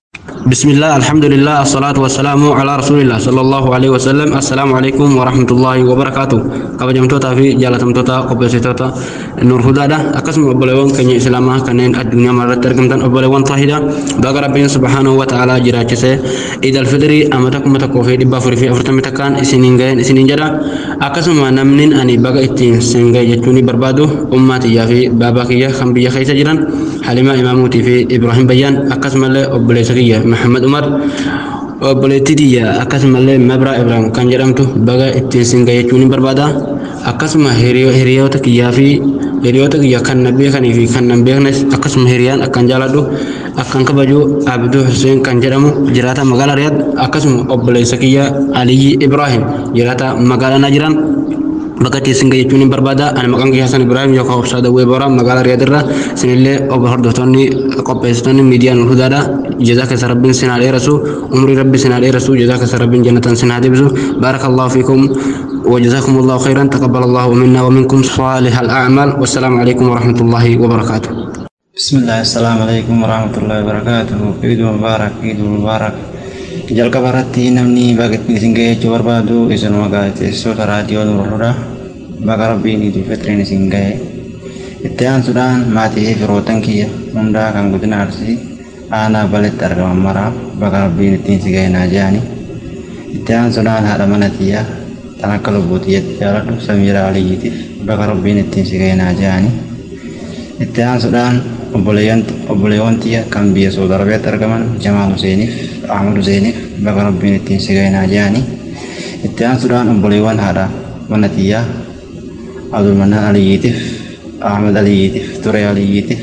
بسم الله الحمد لله الصلاة والسلام على رسول الله صلى الله عليه وسلم السلام عليكم ورحمة الله وبركاته كبجم توتا في جالة توتا قبسي توتا نور هدى أقسم أبليون كني إسلاما كنين الدنيا مرة تركم تن أبليون طاهدة باقى ربنا سبحانه وتعالى جراجسة إذا الفطري أمتكم متكو في دبا فرفي أفرتم تكان إسنين غين إسنين جدا أقسم نمنين أني باقى إتين سنغي جتوني بربادو أماتي يا في بابا كيا خم بيا خيسة جران حليمة إماموتي في إبراهيم بيان أقسم الله أبليسكية محمد عمر obboleettitiyya akkasumallee mabraa ibraahim kan jedhamtu baga ittiin singa jechuun barbaada akkasuma hiriyoota kiyyaa fi hiriyoota kiyya kan na beekanii fi kan nan beeknes akkasuma hiriyaan akkan jaaladhu akkan kabaju abduu hussein kan jedhamu jiraata magaalaa riyaad akkasuma obboleessa kiyya aliyyi ibraahim jiraata magaalaa na jiran bakka itti singa jechuun hin barbaada ani maqaan kiyya hasan ibraahim yookaan obsaa dawwee boora magaalaa riyaad irra sinillee obbo hordoftoonni qopheessitoonni miidiyaa nuur hudaadha jazaa keessa rabbiin sinaa dheerasu umrii rabbi sinaa dheerasu jazaa keessa rabbiin jannatan sinaa deebisu بارك الله فيكم وجزاكم الله خيرا تقبل الله منا ومنكم صالح الأعمال والسلام عليكم ورحمة الله وبركاته بسم الله السلام عليكم ورحمة الله وبركاته عيد مبارك عيد مبارك jalqaba irratti namni baga isin ga'ee jechuu barbaadu isinuma gaazexeessitoota raadiyoo nurra baga rabbiin idil fitiriin isin ga'e itti aansuudhaan maatii fi firootan kiyya hundaa kan godina arsii aanaa baletti argaman maraaf baga rabbiin ittiin si ga'e naa jedhani itti aansuudhaan haadha mana tiyya tan akka lubbuu tiyyatti jaaladhu samiira aliyyiitiif baga rabbiin ittiin si ga'e naa jedhani itti aansuudhaan obboleewwan tiyya kan biyya Saudi Arabiyaatti argaman Jamaal Huseeniif Ahmad Huseeniif baga rabbiin ittiin si ga'e naa jedhani itti aansuudhaan obboleewwan haadha mana tiyyaa Abdulmanaan Aliyyiitiif Ahmad Aliyyiitiif Ture Aliyyiitiif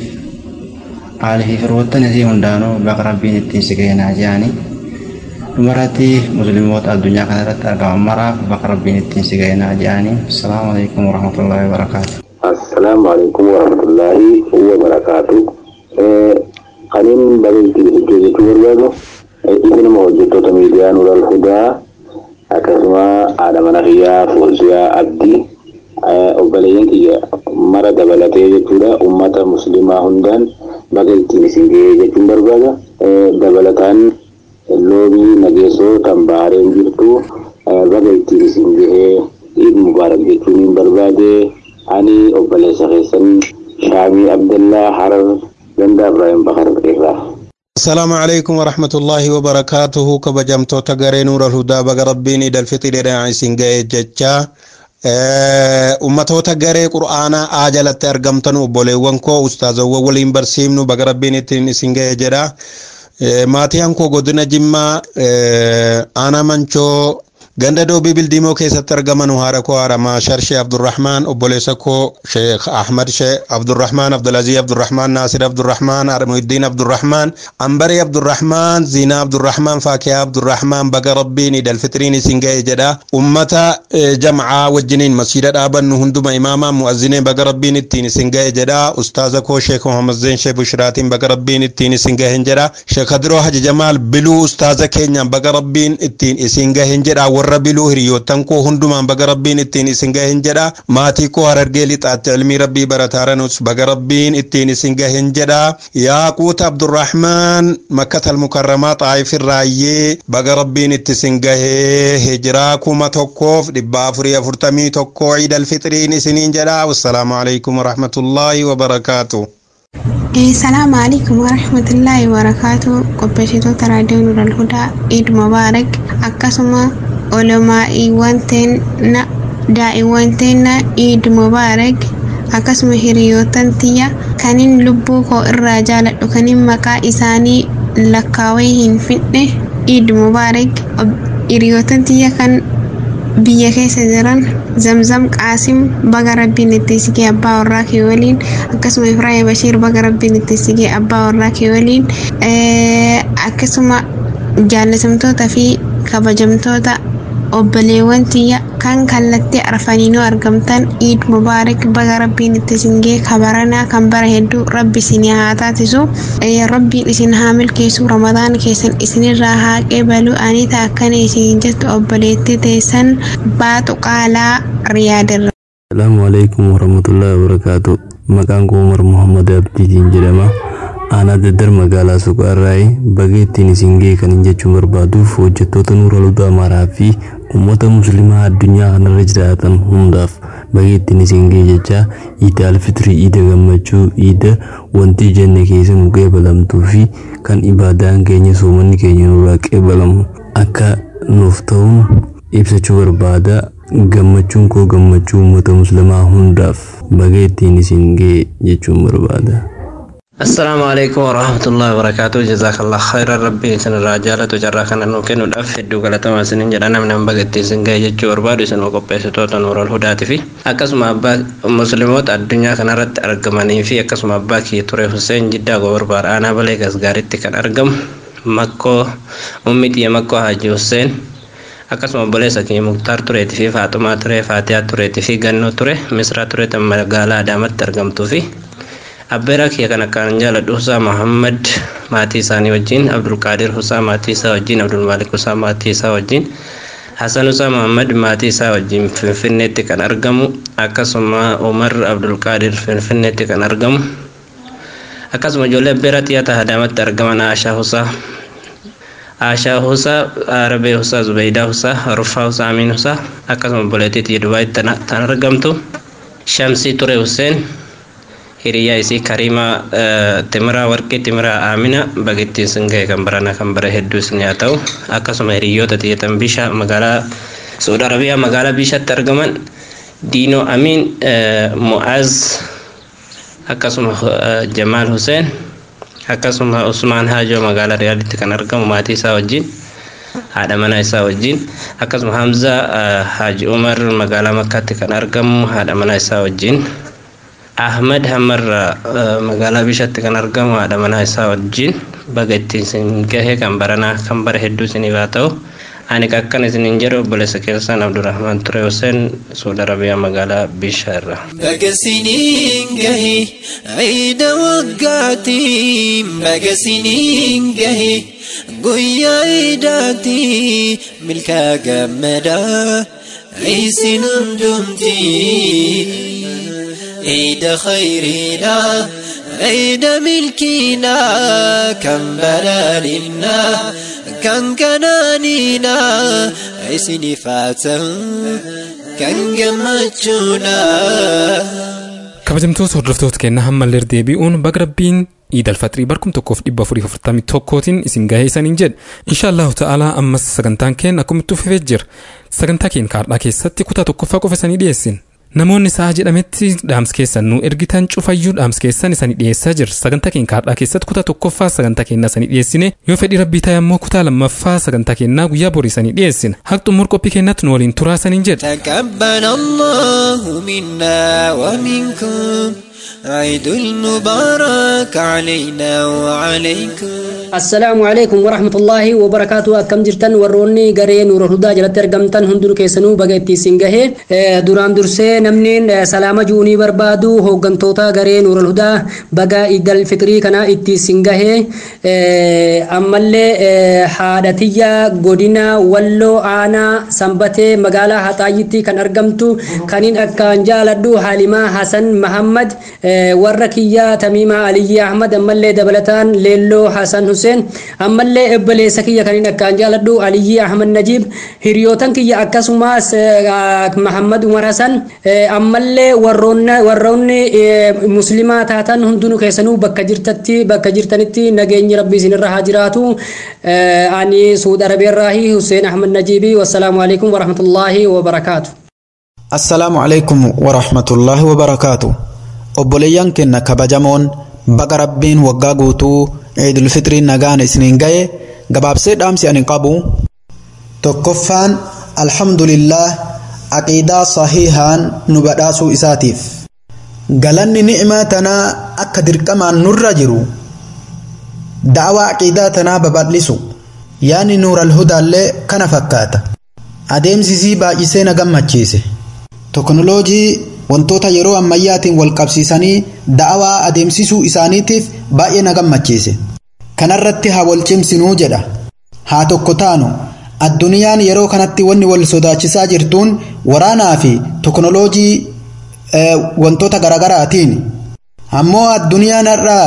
haalii fi firoottan isii hundaanuu baga rabbiin ittiin si ga'e naa jedhani dhumarratti musliimoota addunyaa kanarratti argaman maraaf baga rabbiin ittiin si ga'e naa jedhani assalaamu alaikum warahmatullaahi wabarakaatu السلام عليكم ورحمة الله وبركاته قنين بلنتي الجيزة والبابو إذن موجودة ميديا نور الهدى أكسما آدم نخيا فوزيا عبدي obboleeyyan kiyya mara dabalatee jechuudha ummata muslimaa hundaan baga ittiin isin ga'ee jechuun barbaada dabalataan loobii nageessoo kan bahareen jirtu baga ittiin isin ga'ee iid mubaarak jechuun hin barbaade ani obboleessa keessan shaamii abdallaa harar gandaa ibraahim bakar irraa السلام عليكم ورحمة الله وبركاته كبجمتو تغري نور الهدى بغ ربين إدى الفطر إدى عيسين ججا ummatoota garee qur'aanaa aajalatti argamtan obboleewwan koo ustaazawwan waliin barsiifnu baga rabbiin ittiin isin ga'e jedha maatiin koo godina jimmaa aanaa mancoo ganda doobii bildiimoo keessatti argaman haadha koo haadha sharshee abdurrahmaan obboleessa koo sheekh ahmad shee abdurrahmaan abdulazii abdurrahmaan naasir abdurrahmaan armuiddiin abdurrahmaan ambarii abdurrahmaan ziinaa abdurrahmaan faakiyaa abdurrahmaan baga rabbiin idal fitiriin isin ga'e jedha ummata jamcaa wajjiniin masjiida dhaabannu hunduma imaamaa mu'azzineen baga rabbiin ittiin isin ga'e jedha ustaaza koo sheekh muhammad zeen shee bushraatiin baga rabbiin ittiin isin gahen jedha sheekh hadiroo haji jamaal biluu ustaaza keenyaan baga rabbiin ittiin isin gahen jedha warra biluu hiriyoottan koo hundumaan baga rabbiin ittiin isin gahen jedha maatii koo harargee lixaatti ilmii rabbii barataaranus baga rabbiin ittiin isin gahen jedha yaaquuta abdurrahmaan makkatal mukarramaa xaayif irraayyee baga rabbiin itti isin gahee hijiraa kuma tokkoof dhibba afurii afurtamii tokkoo ciidal fixiriin isiniin jedha wassalaamu alaikum warahmatullaahi wabarakaatu السلام عليكم ورحمة الله وبركاته قبشتو راديو نور الهدى عيد مبارك أكسما علماء wanteena daa'imwanteenna iid mubaarak akkasuma hiriyoottan tiyya kanin lubbuu koo irraa jaaladhu kanin maqaa isaanii lakkaawee hin fidhe iid mubaarak hiriyoottan tiyya kan biyya keessa jiran zamzam qaasim baga rabbiin itti sigee abbaa warraa kee waliin akkasuma ifraahim bashiir baga rabbiin itti sigee abbaa warraa kee waliin akkasuma jaalatamtoota fi kabajamtoota obboleewwan tiyya kan kallattii arfaniinoo argamtan iid mubaarak baga rabbiin itti singee kabaranaa kan bara hedduu rabbi isin haa taasisu rabbiin isin haa milkeessu ramadaan keessan isinirraa haa qeebalu ani ta'a akkana isin jettu obboleettii teessan baatu qaalaa riyaadirra. Salaamu alaikum warahmatullahi wabarakatuh. Maqaan koo Umar Muhammad Abdiitiin jedhama. aanaa daddar magaalaa suqaarraa'ee baga ittiin isin ga'e kan hin jechuun barbaaduuf hojjettoota nuura ludaa amaaraa fi uummata musliimaa addunyaa kanarra jiraatan hundaaf baga ittiin isin ga'e jecha iida alfitrii iida gammachuu iida wanti jenne keessa nu qeebalamtuu fi kan ibaadaan keenya soomanni keenya nurraa qeebalamu akka nuuf ta'uun ibsachuu barbaada gammachuun koo gammachuu uummata musliimaa hundaaf baga ittiin isin ga'e jechuun barbaada. السلام عليكم ورحمة الله وبركاته جزاك الله خيرا ربي سن الرجالة وجرى كان نوكين ودف هدو غلطة ما سنين جرانا من بغتي سنگا يجو وربادو سن وقبه ستوتا نور الهدى في أكسم أبا مسلموت الدنيا كان رد أرقماني في أكسم أبا كي توري حسين جدا غوربار أنا بليك أسغارت كان أرقم مكو أمتي مكو حاجي حسين akkasuma obboleessa keenya muktaar tureetii fi faaxumaa ture faatiyaa tureetii fi gannoo ture misraa ture tan magaalaa adaamatti argamtuu fi abbeeraa kiyya kan akkaan jaaladhu Husaa Muhammad maatii isaanii wajjin Abdulqaadir Husaa maatii isaa wajjin Abdulmaalik Husaa maatii isaa wajjin Hasan Husaa Muhammad maatii isaa wajjin Finfinneetti kan argamu akkasuma Umar Abdulqaadir Finfinneetti kan argamu akkasuma ijoollee abbeeraa xiyyaata Adaamatti argaman Aashaa Husaa Aashaa Husaa Arabee Husaa Zubeydaa Husaa Rufaa Husaa Amiin Husaa akkasuma obboleettii xiyya Dubaayitti tan argamtu Shamsii Ture Huseen hiriyaa isii karimaa timiraa warqii timiraa aamina bagittiin sin ga'e kan barana kan bara hedduu sin haa ta'u akkasuma hiriyoota xiyyatan bisha magaalaa suudi arabiyaa magaalaa bishatti argaman diinoo amiin mu'aaz akkasuma jamaal huseen akkasuma usmaan haajoo magaalaa riyaaditti kan argamu maatii isaa wajjin haadha manaa isaa wajjin akkasuma hamzaa haaji umar magaalaa makkaatti kan argamu haadha manaa isaa wajjin ahmad hamarra magaalaa bishatti kan argamu haadha manaa isaa wajjin baga ittiin sin gahe kan baranaa kan bara hedduu isiniif haa ta'u ani akkan isinin jedhu obboleessa keessan abdurrahmaan ture huseen suudi arabiyaa magaalaa bishaa irra baga siniin gahe ciida waggaatiin baga siniin gahe guyyaa ciidaatii milkaa gammadaa ciisin hundumtii عيد خيرنا عيد ملكنا كم بلالنا كم كنانينا عسني فاتن كم جمجونا kabajamtoota hordoftoota keenyaa hammallee deebi'uun baga rabbiin iidal fatrii barkum tokkoof dhibba afurii afurtamii tokkootiin isin gahee isaniin jedhe inshaallahu ta'aalaa ammas sagantaan keenya akkumitti fufee jira sagantaa keenya kaardhaa keessatti kutaa tokkoffaa qofa isanii dhiyeessin namoonni sa'a jedhametti dhaamsa keessan nu ergitan cufayyuu dhaamsa keessan isanii dhiyeessaa jira sagantaa keenya kaardhaa keessatti kutaa tokkoffaa sagantaa keenyaa isanii dhiyeessine yoo fedhii rabbii ta'e ammoo kutaa lammaffaa sagantaa keenyaa guyyaa borii isanii dhiyeessina haqa xumur qophii keenyatti nu waliin turaa isaniin jedhe تقبل الله منا ومنكم عيد المبارك علينا وعليكم assalaamu alaikum warahmatullaahi wabarakaatu akkam jirtan warroonni garee nuura hudaa jalatti argamtan hundinuu keessanuu baga itti isin gahe duraan dursee namni salaama juunii barbaadu hooggantoota garee nuura hudaa baga idal fitrii kana itti isin gahe ammallee haadhatiyya godina walloo aanaa sanbatee magaalaa haxaayyitti kan argamtu kaniin akkaan jaaladhu haalimaa hasan mahammad warra kiyyaa tamiimaa aliyyi ahmad ammallee dabalataan leelloo hasan huseen ammallee obboleessa kiyya kaniin akkaan jaaladhu aliyyi ahmad najiib hiriyootan kiyya akkasumas mahammad umar hasan ammallee warroonni muslimaa taatan hundinuu keessanuu bakka jirtatti bakka jirtanitti nageenyi rabbii isinirra haa jiraatu ani suud arabiirraahi huseen ahmad najiibii wassalaamu alaikum warahmatullaahi wabarakaatu assalaamu alaikum warahmatullaahi wabarakaatu obboleeyyan keenya kabajamoon baga rabbiin waggaa guutuu ciidul fitrii nagaan isiniin ga'e gabaabsee dhaamsi ani qabu tokkoffaan alhamdulillah aqiidaa sahihaan nu badhaasuu isaatiif galanni ni'imaa tanaa akka dirqamaan nurra jiru da'awaa aqiidaa tanaa babal'isu yaani nuural hudaallee kana fakkaata adeemsisii baay'isee na gammachiise teknooloojii wantoota yeroo ammayyaatiin wal qabsiisanii da'awaa adeemsisuu isaaniitiif baay'ee na gammachiise kanarratti haa wal cimsinuu jedha haa tokko taanu addunyaan yeroo kanatti wanni wal sodaachisaa jirtuun waraanaa fi teknooloojii wantoota garagaraatiin ammoo addunyaan har'aa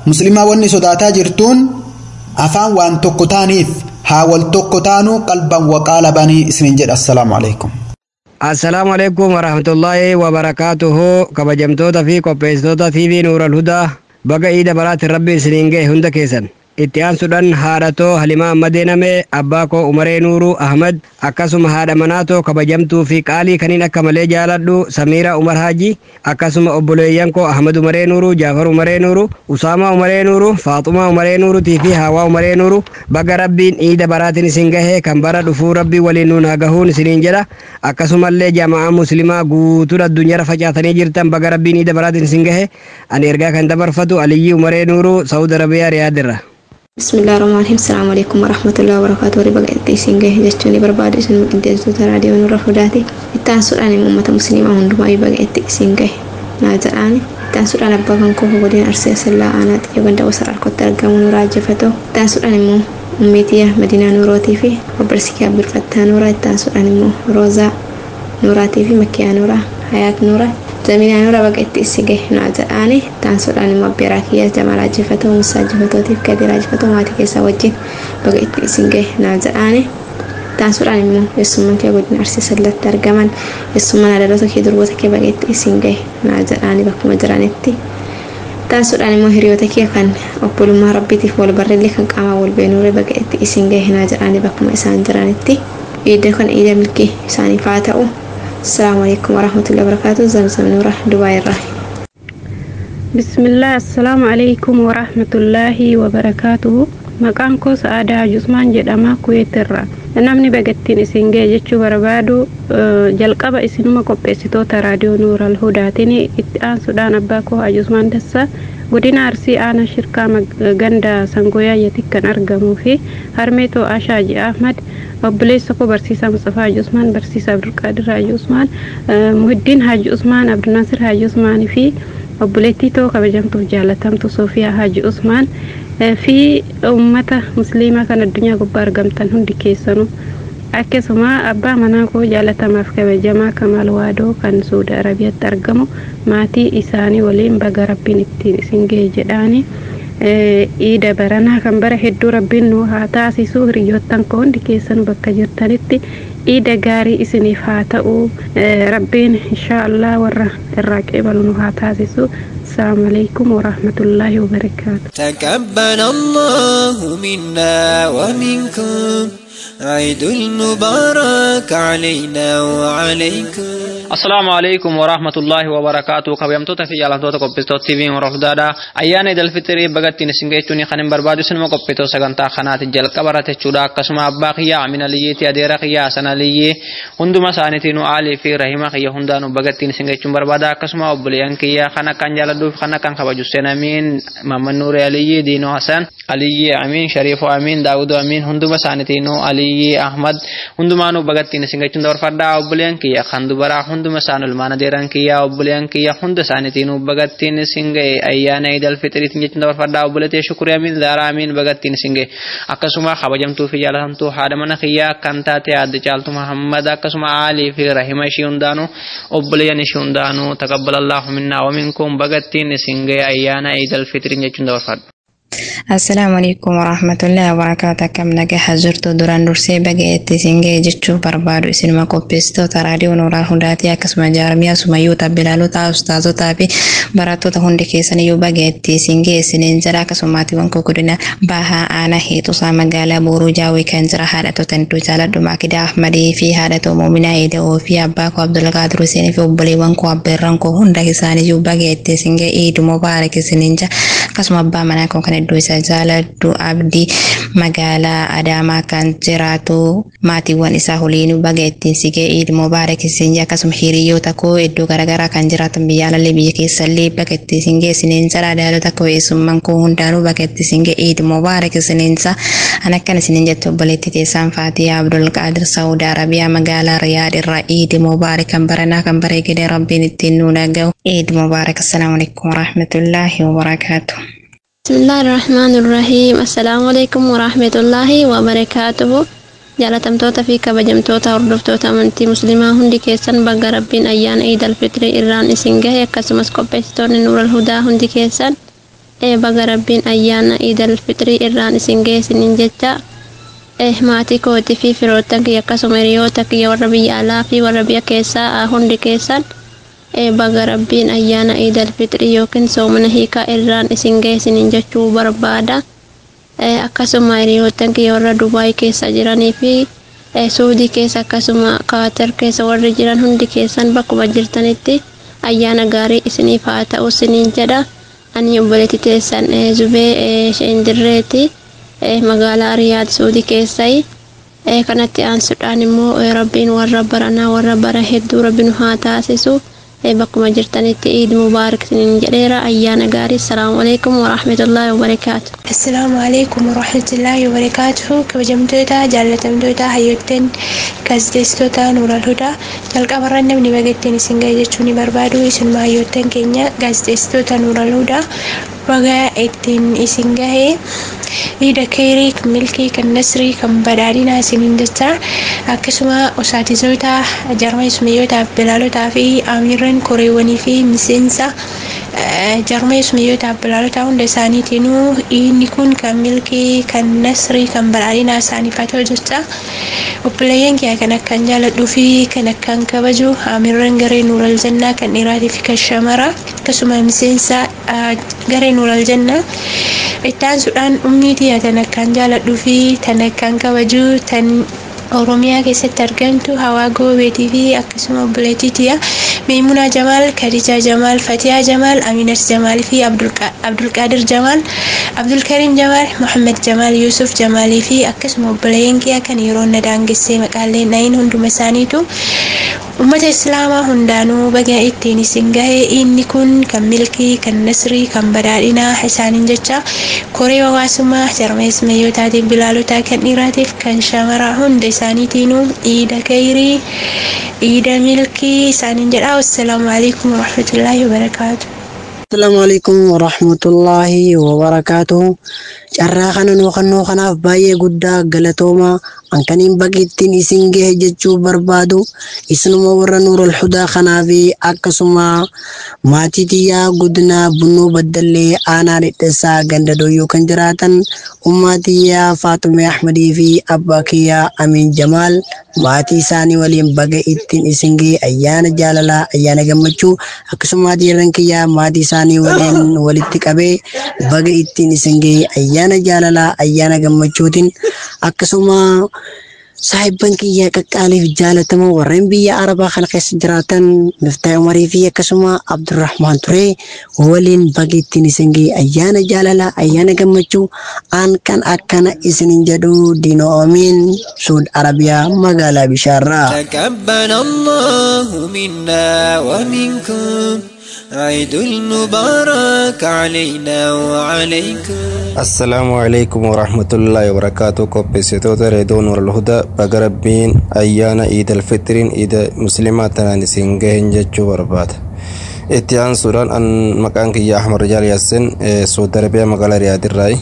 muslimaa wanni sodaataa jirtuun afaan waan tokko taaniif haa wal tokko taanuu qalban waqaalabanii isinin jedha assalaamu alaikum assalaamu alaikum warahmatullaahi wabarakaatuhu kabajamtoota fi qopheessitoota tv nuural hudaa baga iida baraatti rabbi isiniin ga'e hunda keessan itti aansuudhaan haadhatoo halimaa ammadee namee abbaa koo umaree nuuruu ahmad akkasuma haadha manaatoo kabajamtuu fi qaalii kaniin akka malee jaaladhu samiira umar haaji akkasuma obboleeyyan koo ahmad umaree nuuruu jaafar umaree nuuruu usaamaa umaree nuuruu faaxumaa umaree nuuruutii fi haawaa umaree nuuruu baga rabbiin iida baraatiin isin gahee kan bara dhufuu rabbii waliin nuun hagahuun isiniin jedha akkasumallee jamaa muslimaa guutuun addunyaarra facaatanii jirtan baga rabbiin iida baraatiin isin gahee ani ergaa kan dabarfatu aliyyii umaree nuuruu saudi arabiyaa riyaadirra بسم الله الرحمن الرحيم السلام عليكم ورحمة الله وبركاته وري بقى إنتيسين جه جتوني برباد إسن مقدسة راديو نور فداتي إتان سؤال أمة مسلمة هندو أي بقى إنتيسين جه ناجر أنا إتان سؤال أبا كان كوفو بدين أرسل سلا أنا تيجي وسر الكتر ترجم نراجع فتو إتان سؤال أمة أمتي مدينة نوراتي في وبرسكي عبد الفتاح نورا إتان سؤال أمة روزا نوراتي في مكيا نورا حياة نورا زمينا نورا بقى إنتيسين جه ناجر أنا إتان سؤال أمة بيراكيا جمال عجفتو موسى عجفتو كدير عجفتو ماتي كيسا وجين baga itti isin gahe naa jedhaani taasisuudhaan immoo eessummaan kee godina arsii sallatti argaman eessummaan adaloota kee durboota kee baga itti isin gahe naa jedhaani bakkuma jiranitti taasisuudhaan immoo hiriyoota kee kan obbolummaa rabbiitiif wal barreellee kan qaamaa wal beenuure baga itti isin gahe naa jedhaani bakkuma isaan jiranitti iida kan iida milkii isaaniif haa ta'u السلام عليكم ورحمة الله وبركاته زمزم نورة دبي الرحيم بسم الله السلام عليكم ورحمة الله وبركاته maqaan koo sa'aadaa jusmaan jedhama kuweetirra namni bagattiin isin ga'e jechuu barbaadu jalqaba isinuma qopheessitoota raadiyoo nuural hudaatiin itti aansuudhaan abbaa koo ajusmaan dassa godina arsii aanaa shirkaa ganda sangoyaayati kan argamuu fi harmee to'aa shaaji ahmad obboleessa koo barsiisaa Mustafaa Haji Usmaan barsiisaa Abdulqaadir Haji Usmaan Muhiddiin Haji Usmaan Abdulnasir Haji Usmaan fi obboleettii too kabajamtuuf jaalatamtu Sofiyaa Haji Usmaan fi uummata musliimaa kan addunyaa gubbaa argamtan hundi keessanuu akkasuma abbaa manaa koo jaalatamaaf kabajamaa Kamaal Waadoo kan Suudi Arabiyaatti argamu maatii isaanii waliin baga rabbiin ittiin isin ga'e jedhaanii iida baranaa kan bara hedduu rabbiin nu haa taasisu hiriyoottan koo hundi keessanuu bakka jirtanitti iida gaarii isiniif haa ta'u rabbiin inshaallah warra irraa qeebalu nu haa taasisu السلام عليكم ورحمة الله وبركاته تقبل الله منا ومنكم عيد المبارك علينا وعليكم السلام عليكم ورحمة الله وبركاته kabajamtoota fi jaalattoota qopheessitoota TV hordofdaadha ayyaana idil fitrii bagattiin isin geechuun kan hin barbaadu sinuma qopheessitoota sagantaa kanaati jalqaba irratti jechuudha akkasuma abbaa kiyyaa amina liyyeetti adeera kiyyaa sana liyyee hunduma isaaniitiin aalii fi rahima kiyya hundaanuu bagattiin isin geechuun barbaada akkasuma obboleeyyan kiyyaa kan akkan jaaladhuuf kan akkan kabaju seen amiin mamman nuuri aliyyee diinoo hasan aliyyee amiin shariifoo amiin daawudoo amiin hunduma isaaniitiin aliyyee ahmad hundumaanuu bagattiin isin geechuun dabarfadhaa obboleeyyan kiyya kan dubaraa hunduma isaan ulmaan adeeran kiyyaa obboleeyyan kiyya hunda isaaniitiin bagattiin isin ga'e ayyaana idil fitiriitiin jechuun dabarfadhaa obboleetee shukurii amiin zaaraa amiin bagattiin isin ga'e akkasuma kabajamtuu fi jaalatamtuu haadha mana kiyyaa kan taate adda caaltu muhammad akkasuma aalii fi rahima ishii hundaanuu obboleeyyan ishii hundaanuu taqabbalallahu minnaa waminkum bagattiin isin ga'e ayyaana idil fitiriin jechuun dabarfadha. Assalaamu alaikum warahmatullahi wabarakaatu akkam nagaha jirtu duraan dursee baga itti isin ga'e jechuu barbaadu isinuma qopheessitoota raadiyoo nooraa hundaatii akkasuma jaarmiyaa sumayyoota bilaalota ustaazotaa fi barattoota hundi keessan iyyuu baga itti isin ga'e isiniin jira akkasuma maatiiwwan koo godina bahaa aanaa heexusaa magaalaa booruu jaawii kan jira haadhattoota hedduu jaaladhu maakidaa ahmadii fi haadhatoo moominaa eeda'oo fi abbaa koo abdulqaadir huseenii fi obboleewwan koo abbeerran koo hunda isaaniiyyuu baga itti isin ga'e iidu mubaarak isiniin jira akkasuma abbaa manaa koo kan hedduu isa jaaladhu abdii magaalaa adaamaa kan jiraatu maatiiwwan isaa waliin baga ittiin sigee iid mubaarak isin akkasuma hiriyoota koo iddoo garaagaraa kan jiraatan biyya alallee biyya keessallee baga ittiin singee isiniin jira daalota koo eessummaan koo hundaanuu baga ittiin singee iid mubaarak isiniin jira an akkan isiniin jettu obboleetti teessaan faatiyaa abdul qaadir saudi arabiyaa magaalaa riyaad irraa iid mubaarak kan baranaa kan bareegedee rabbiin ittiin nuun dhaga'u iid mubaarak assalaamu alaikum warahmatullaahi wabarakaatuh بسم الله الرحمن الرحيم السلام عليكم ورحمة الله وبركاته jaalatamtoota fi kabajamtoota hordoftoota amantii musliimaa hundi keessan baga rabbiin ayyaana iid alfitrii irraan isin gahe akkasumas qopheessitoonni nuural hudaa hundi keessan baga rabbiin ayyaana iidal fixrii irraan isin geessiniin jecha maatii kootii fi firoottan kiyya akkasuma hiriyoota kiyya warra biyya alaa fi warra biyya keessaa hundi keessan baga rabbiin ayyaana iidal fixrii yookiin soomana hiikaa irraan isin geessiniin jechuu barbaada. Akkasuma hiriyoottan kiyya warra Dubaay keessa jiranii fi Suudii keessa akkasuma Kaatar keessa warri jiran hundi keessan bakkuma jirtanitti ayyaana gaarii isiniif haa ta'u isiniin jedha. Ani obboleetti teessan Zubee Sheendirreeti. magaalaa riyaad suudii keessai kanatti aansuudhaan immoo rabbiin warra baranaa warra bara hedduu rabbiin haa taasisu bakkuma jirtanitti iid mubaarak isiniin jedheera ayyaana gaarii assalaamu alaikum warahmatullaahi wabarakaatu assalaamu alaikum warahmatullaahi wabarakaatu kabajamtoota jaallatamtoota hayyoottan gaaziteessitoota nuural hudaa jalqabarra namni bagattiin isin ga'e jechuu ni barbaadu isinuma hayyoottan keenya gaaziteessitoota nuural hudaa baga ittiin isin gahee iida keerii kan milkii kan nasrii kan badhaadhinaa isiniin jecha akkasuma osaatizoota jarma ismiyootaaf bilaalotaa fi amiirran koreewwanii fi miseensa jarma ismiyootaaf bilaalotaa hunda isaaniitiinuu inni kun kan milkii kan nasrii kan badhaadhinaa isaaniif haa ta'u jecha obboleeyyan kiyya kan akkaan jaaladhuu fi kan akkaan kabaju amiirran garee nuural jannaa kan dhiiraatii fi kan shamaraa akkasuma miseensa garee nuural jannaa ittaan sudhaan umniitii tan akkaan jaaladhuu fi tan akkaan kabaju tan oromiyaa keessatti argamtu hawaa goobeetii fi akkasuma obboleettiitiya meemunaa jamaal kadijaa jamaal fatiyaa jamaal aminat jamaal fi abdulqaadir jamaal abdulkariim jamaal muhammad jamaal yuusuf jamaalii fi akkasuma obboleeyyan kiyya kan yeroo na daangessee maqaalee nayin hunduma isaaniitu ummata islaamaa hundaanuu baga ittiin isin gahe inni kun kan milkii kan nasrii kan badhaadhinaa isaaniin jecha koree hawaasummaa jarmees mayyootaatiin bilaalotaa kan dhiiraatiif kan shamaraa hunda isaaniitiinuu iida kayrii iida milkii isaaniin jedha wassalaamu alaikum warahmatullaahi wabarakaatu Assalamu alaikum warahmatullahi wabarakatuh. Carraa kana nookannoo kanaaf baay'ee guddaa galatooma ankaniin baqiittiin isin gahe jechuu barbaadu isinuma warra nuurul hudaa kanaa fi akkasuma maatii tiyyaa godina bunnoo baddallee aanaa dhidheessaa ganda dooyyoo kan jiraatan ummaa tiyyaa faatumee ahmadii fi abbaa kiyyaa amiin jamaal maatii isaanii waliin baga ittiin isin gahe ayyaana jaalalaa ayyaana gammachuu akkasuma maatii irran kiyyaa maatii isaanii waliin walitti qabee baga ittiin isin gahe ayyaana jaalalaa ayyaana gammachuutiin akkasuma saahibban kiyya qaqqaaliif jaalatamoo warreen biyya arabaa kana keessa jiraatan miftaa umarii fi akkasuma abdurrahmaan ture waliin baga ittiin isin gahe ayyaana jaalalaa ayyaana gammachuu aan kan akkana isinin jedhu diino oomiin suud arabiyaa magaalaa bishaarraa. تقبل الله منا ومنكم عيد المبارك علينا وعليكم assalaamu alaikum warahmatullaahi wabarakaatu qopheessitoota reedoo nuural hudaa baga rabbiin ayyaana iidal fixiriin iida muslimaa tanaan isin gahen jechuu barbaada itti aansuudhaan an maqaan kiyya ahmad rijaal yaasin suudi arabiyaa magaalaa riyaadirraayi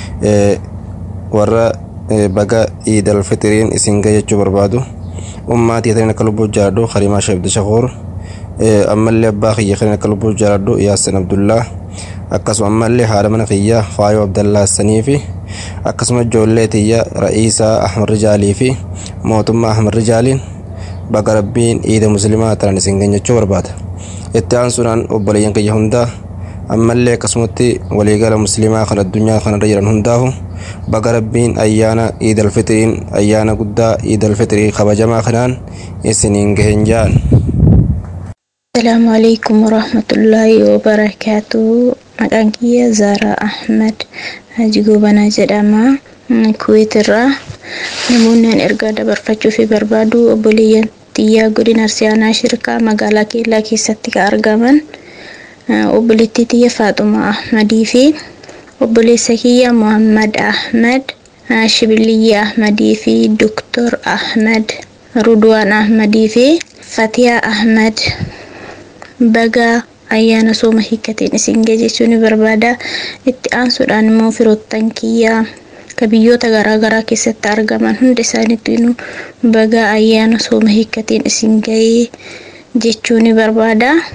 warra baga iidal fixiriin isin gahe jechuu barbaadu ummaatii taniin akka lubbuu jaaladhu karimaa sheebdi shakuur ammallee abbaa kiyya kan akka lubbuu jaaladhu yaasin abdullaa akkasuma ammallee haadha mana kiyya faayoo abdallaa sanii fi akkasuma ijoollee tiyya ra'iisaa ahmad rijaalii fi mootummaa ahmad rijaaliin baga rabbiin iida muslimaa tanan isin geenyachuu barbaada itti aansuudhaan obboleeyyan kiyya hundaa ammallee akkasumatti waliigala muslimaa kan addunyaa kanarra jiran hundaahu baga rabbiin ayyaana iidal fixiriin ayyaana guddaa iidal fixiriin kabajamaa kanaan isiniin gahen jaan Assalamu alaikum warahmatullahi wabarakatuh. Maqaan kiyya Zaaraa Ahmad Haji Gobanaa jedhama. Kuwait irraa namoonni an ergaa dabarfachuu fi barbaadu obboleeyyan xiyyaa godina Arsiyaanaa Shirkaa magaalaa Keellaa keessatti kan argaman obboleettii tiyya Faaxuma Ahmadii fi obboleessa kiyya Muhammad Ahmad Shibiliyyi Ahmadii fi Duktor Ahmad Rudwaan Ahmadii fi Fatiyaa Ahmad baga ayyaana sooma hiikkateen isin gahe jechuu ni barbaada itti aansuudhaan immoo firoottan kiyyaa ka biyyoota garaagaraa keessatti argaman hunda isaaniitiin baga ayyaana sooma hiikkateen isin gahe jechuu ni barbaada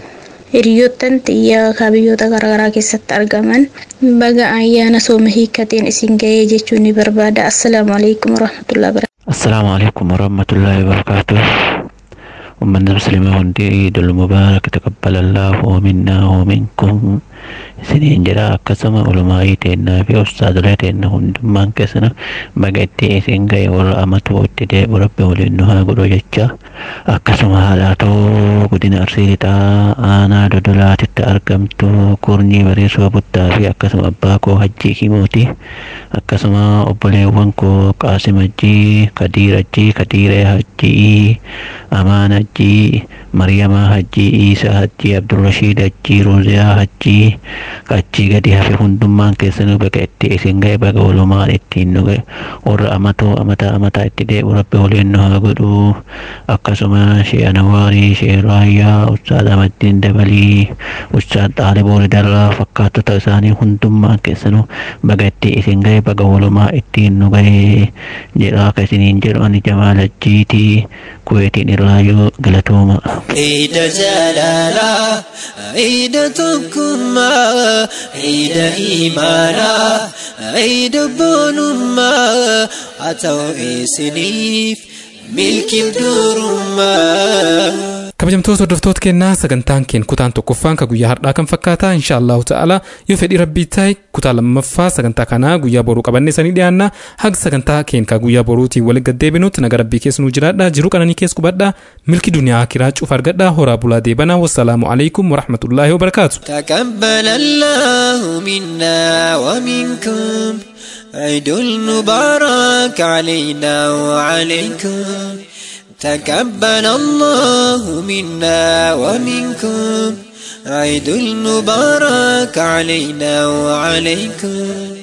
hiriyoottan xiyyaa biyyoota garaagaraa keessatti argaman baga ayyaana sooma hiikkateen isin ga'ee jechuun ni barbaada assalaamu alaikum warahmatullahi wabarakatuh السلام عليكم ورحمة الله وبركاته أمة المسلمة هندي عيد المبارك تقبل الله منا ومنكم سنين جرا akkasuma ulamaa'ii teennaa fi ustaadolee teenna hundummaan keessana baga itti isin ga'e warra amatu itti deebu rabbi waliin nu haa godhu jecha akkasuma haadhaatoo godina arsii lixaa aanaa dodolaatitti argamtu kurnii bareesoo buttaa fi akkasuma abbaa koo hajjii himooti akkasuma obboleewwan koo qaasim hajjii kadiir hajjii kadiiree hajjii amaan hajjii maryamaa hajjii iisaa hajjii abdurrashiid hajjii ruuziyaa hajjii achii gadi hafe hundummaan keessanuu baga itti isin ga'e baga walumaan ittiin nu ga'e warra amatoo amataa amataa itti deebu rabbi waliin nu haa godhu akkasuma shee anawaarii shee raayyaa ustaad amaddiin dabalii ustaad xaaliboori darraa fakkaattota isaanii hundummaan keessanuu baga itti isin ga'e baga walumaa ittiin nu ga'e jedhaa ka isiniin jedhu ani jamaal ajjiitii kuweetiin irraayyuu galatooma. عيد جلالا عيد تكما عيد إيمانا عيد بونما أتوا إسنيف ملك بدورما kabajamtoota hordoftoota kennaa sagantaan keen kutaan tokkoffaan ka guyyaa har'aa kan fakkaata insha allahu ta'ala yoo fedhii rabbii ta'e kutaa lammaffaa sagantaa kanaa guyyaa boruu qabannee sanii dhiyaanna haga sagantaa keen ka guyyaa boruutiin waliin gaddeebinutti naga rabbii keessa nuu jiraadha jiruu qananii keessa qubadha milki duniyaa akiraa cuuf argadha horaa bulaa deebanaa wassalaamu alaikum warahmatullaahi wabarakaatu. تقبل الله منا ومنكم عيد المبارك علينا وعليكم تقبل الله منا ومنكم عيد المبارك علينا وعليكم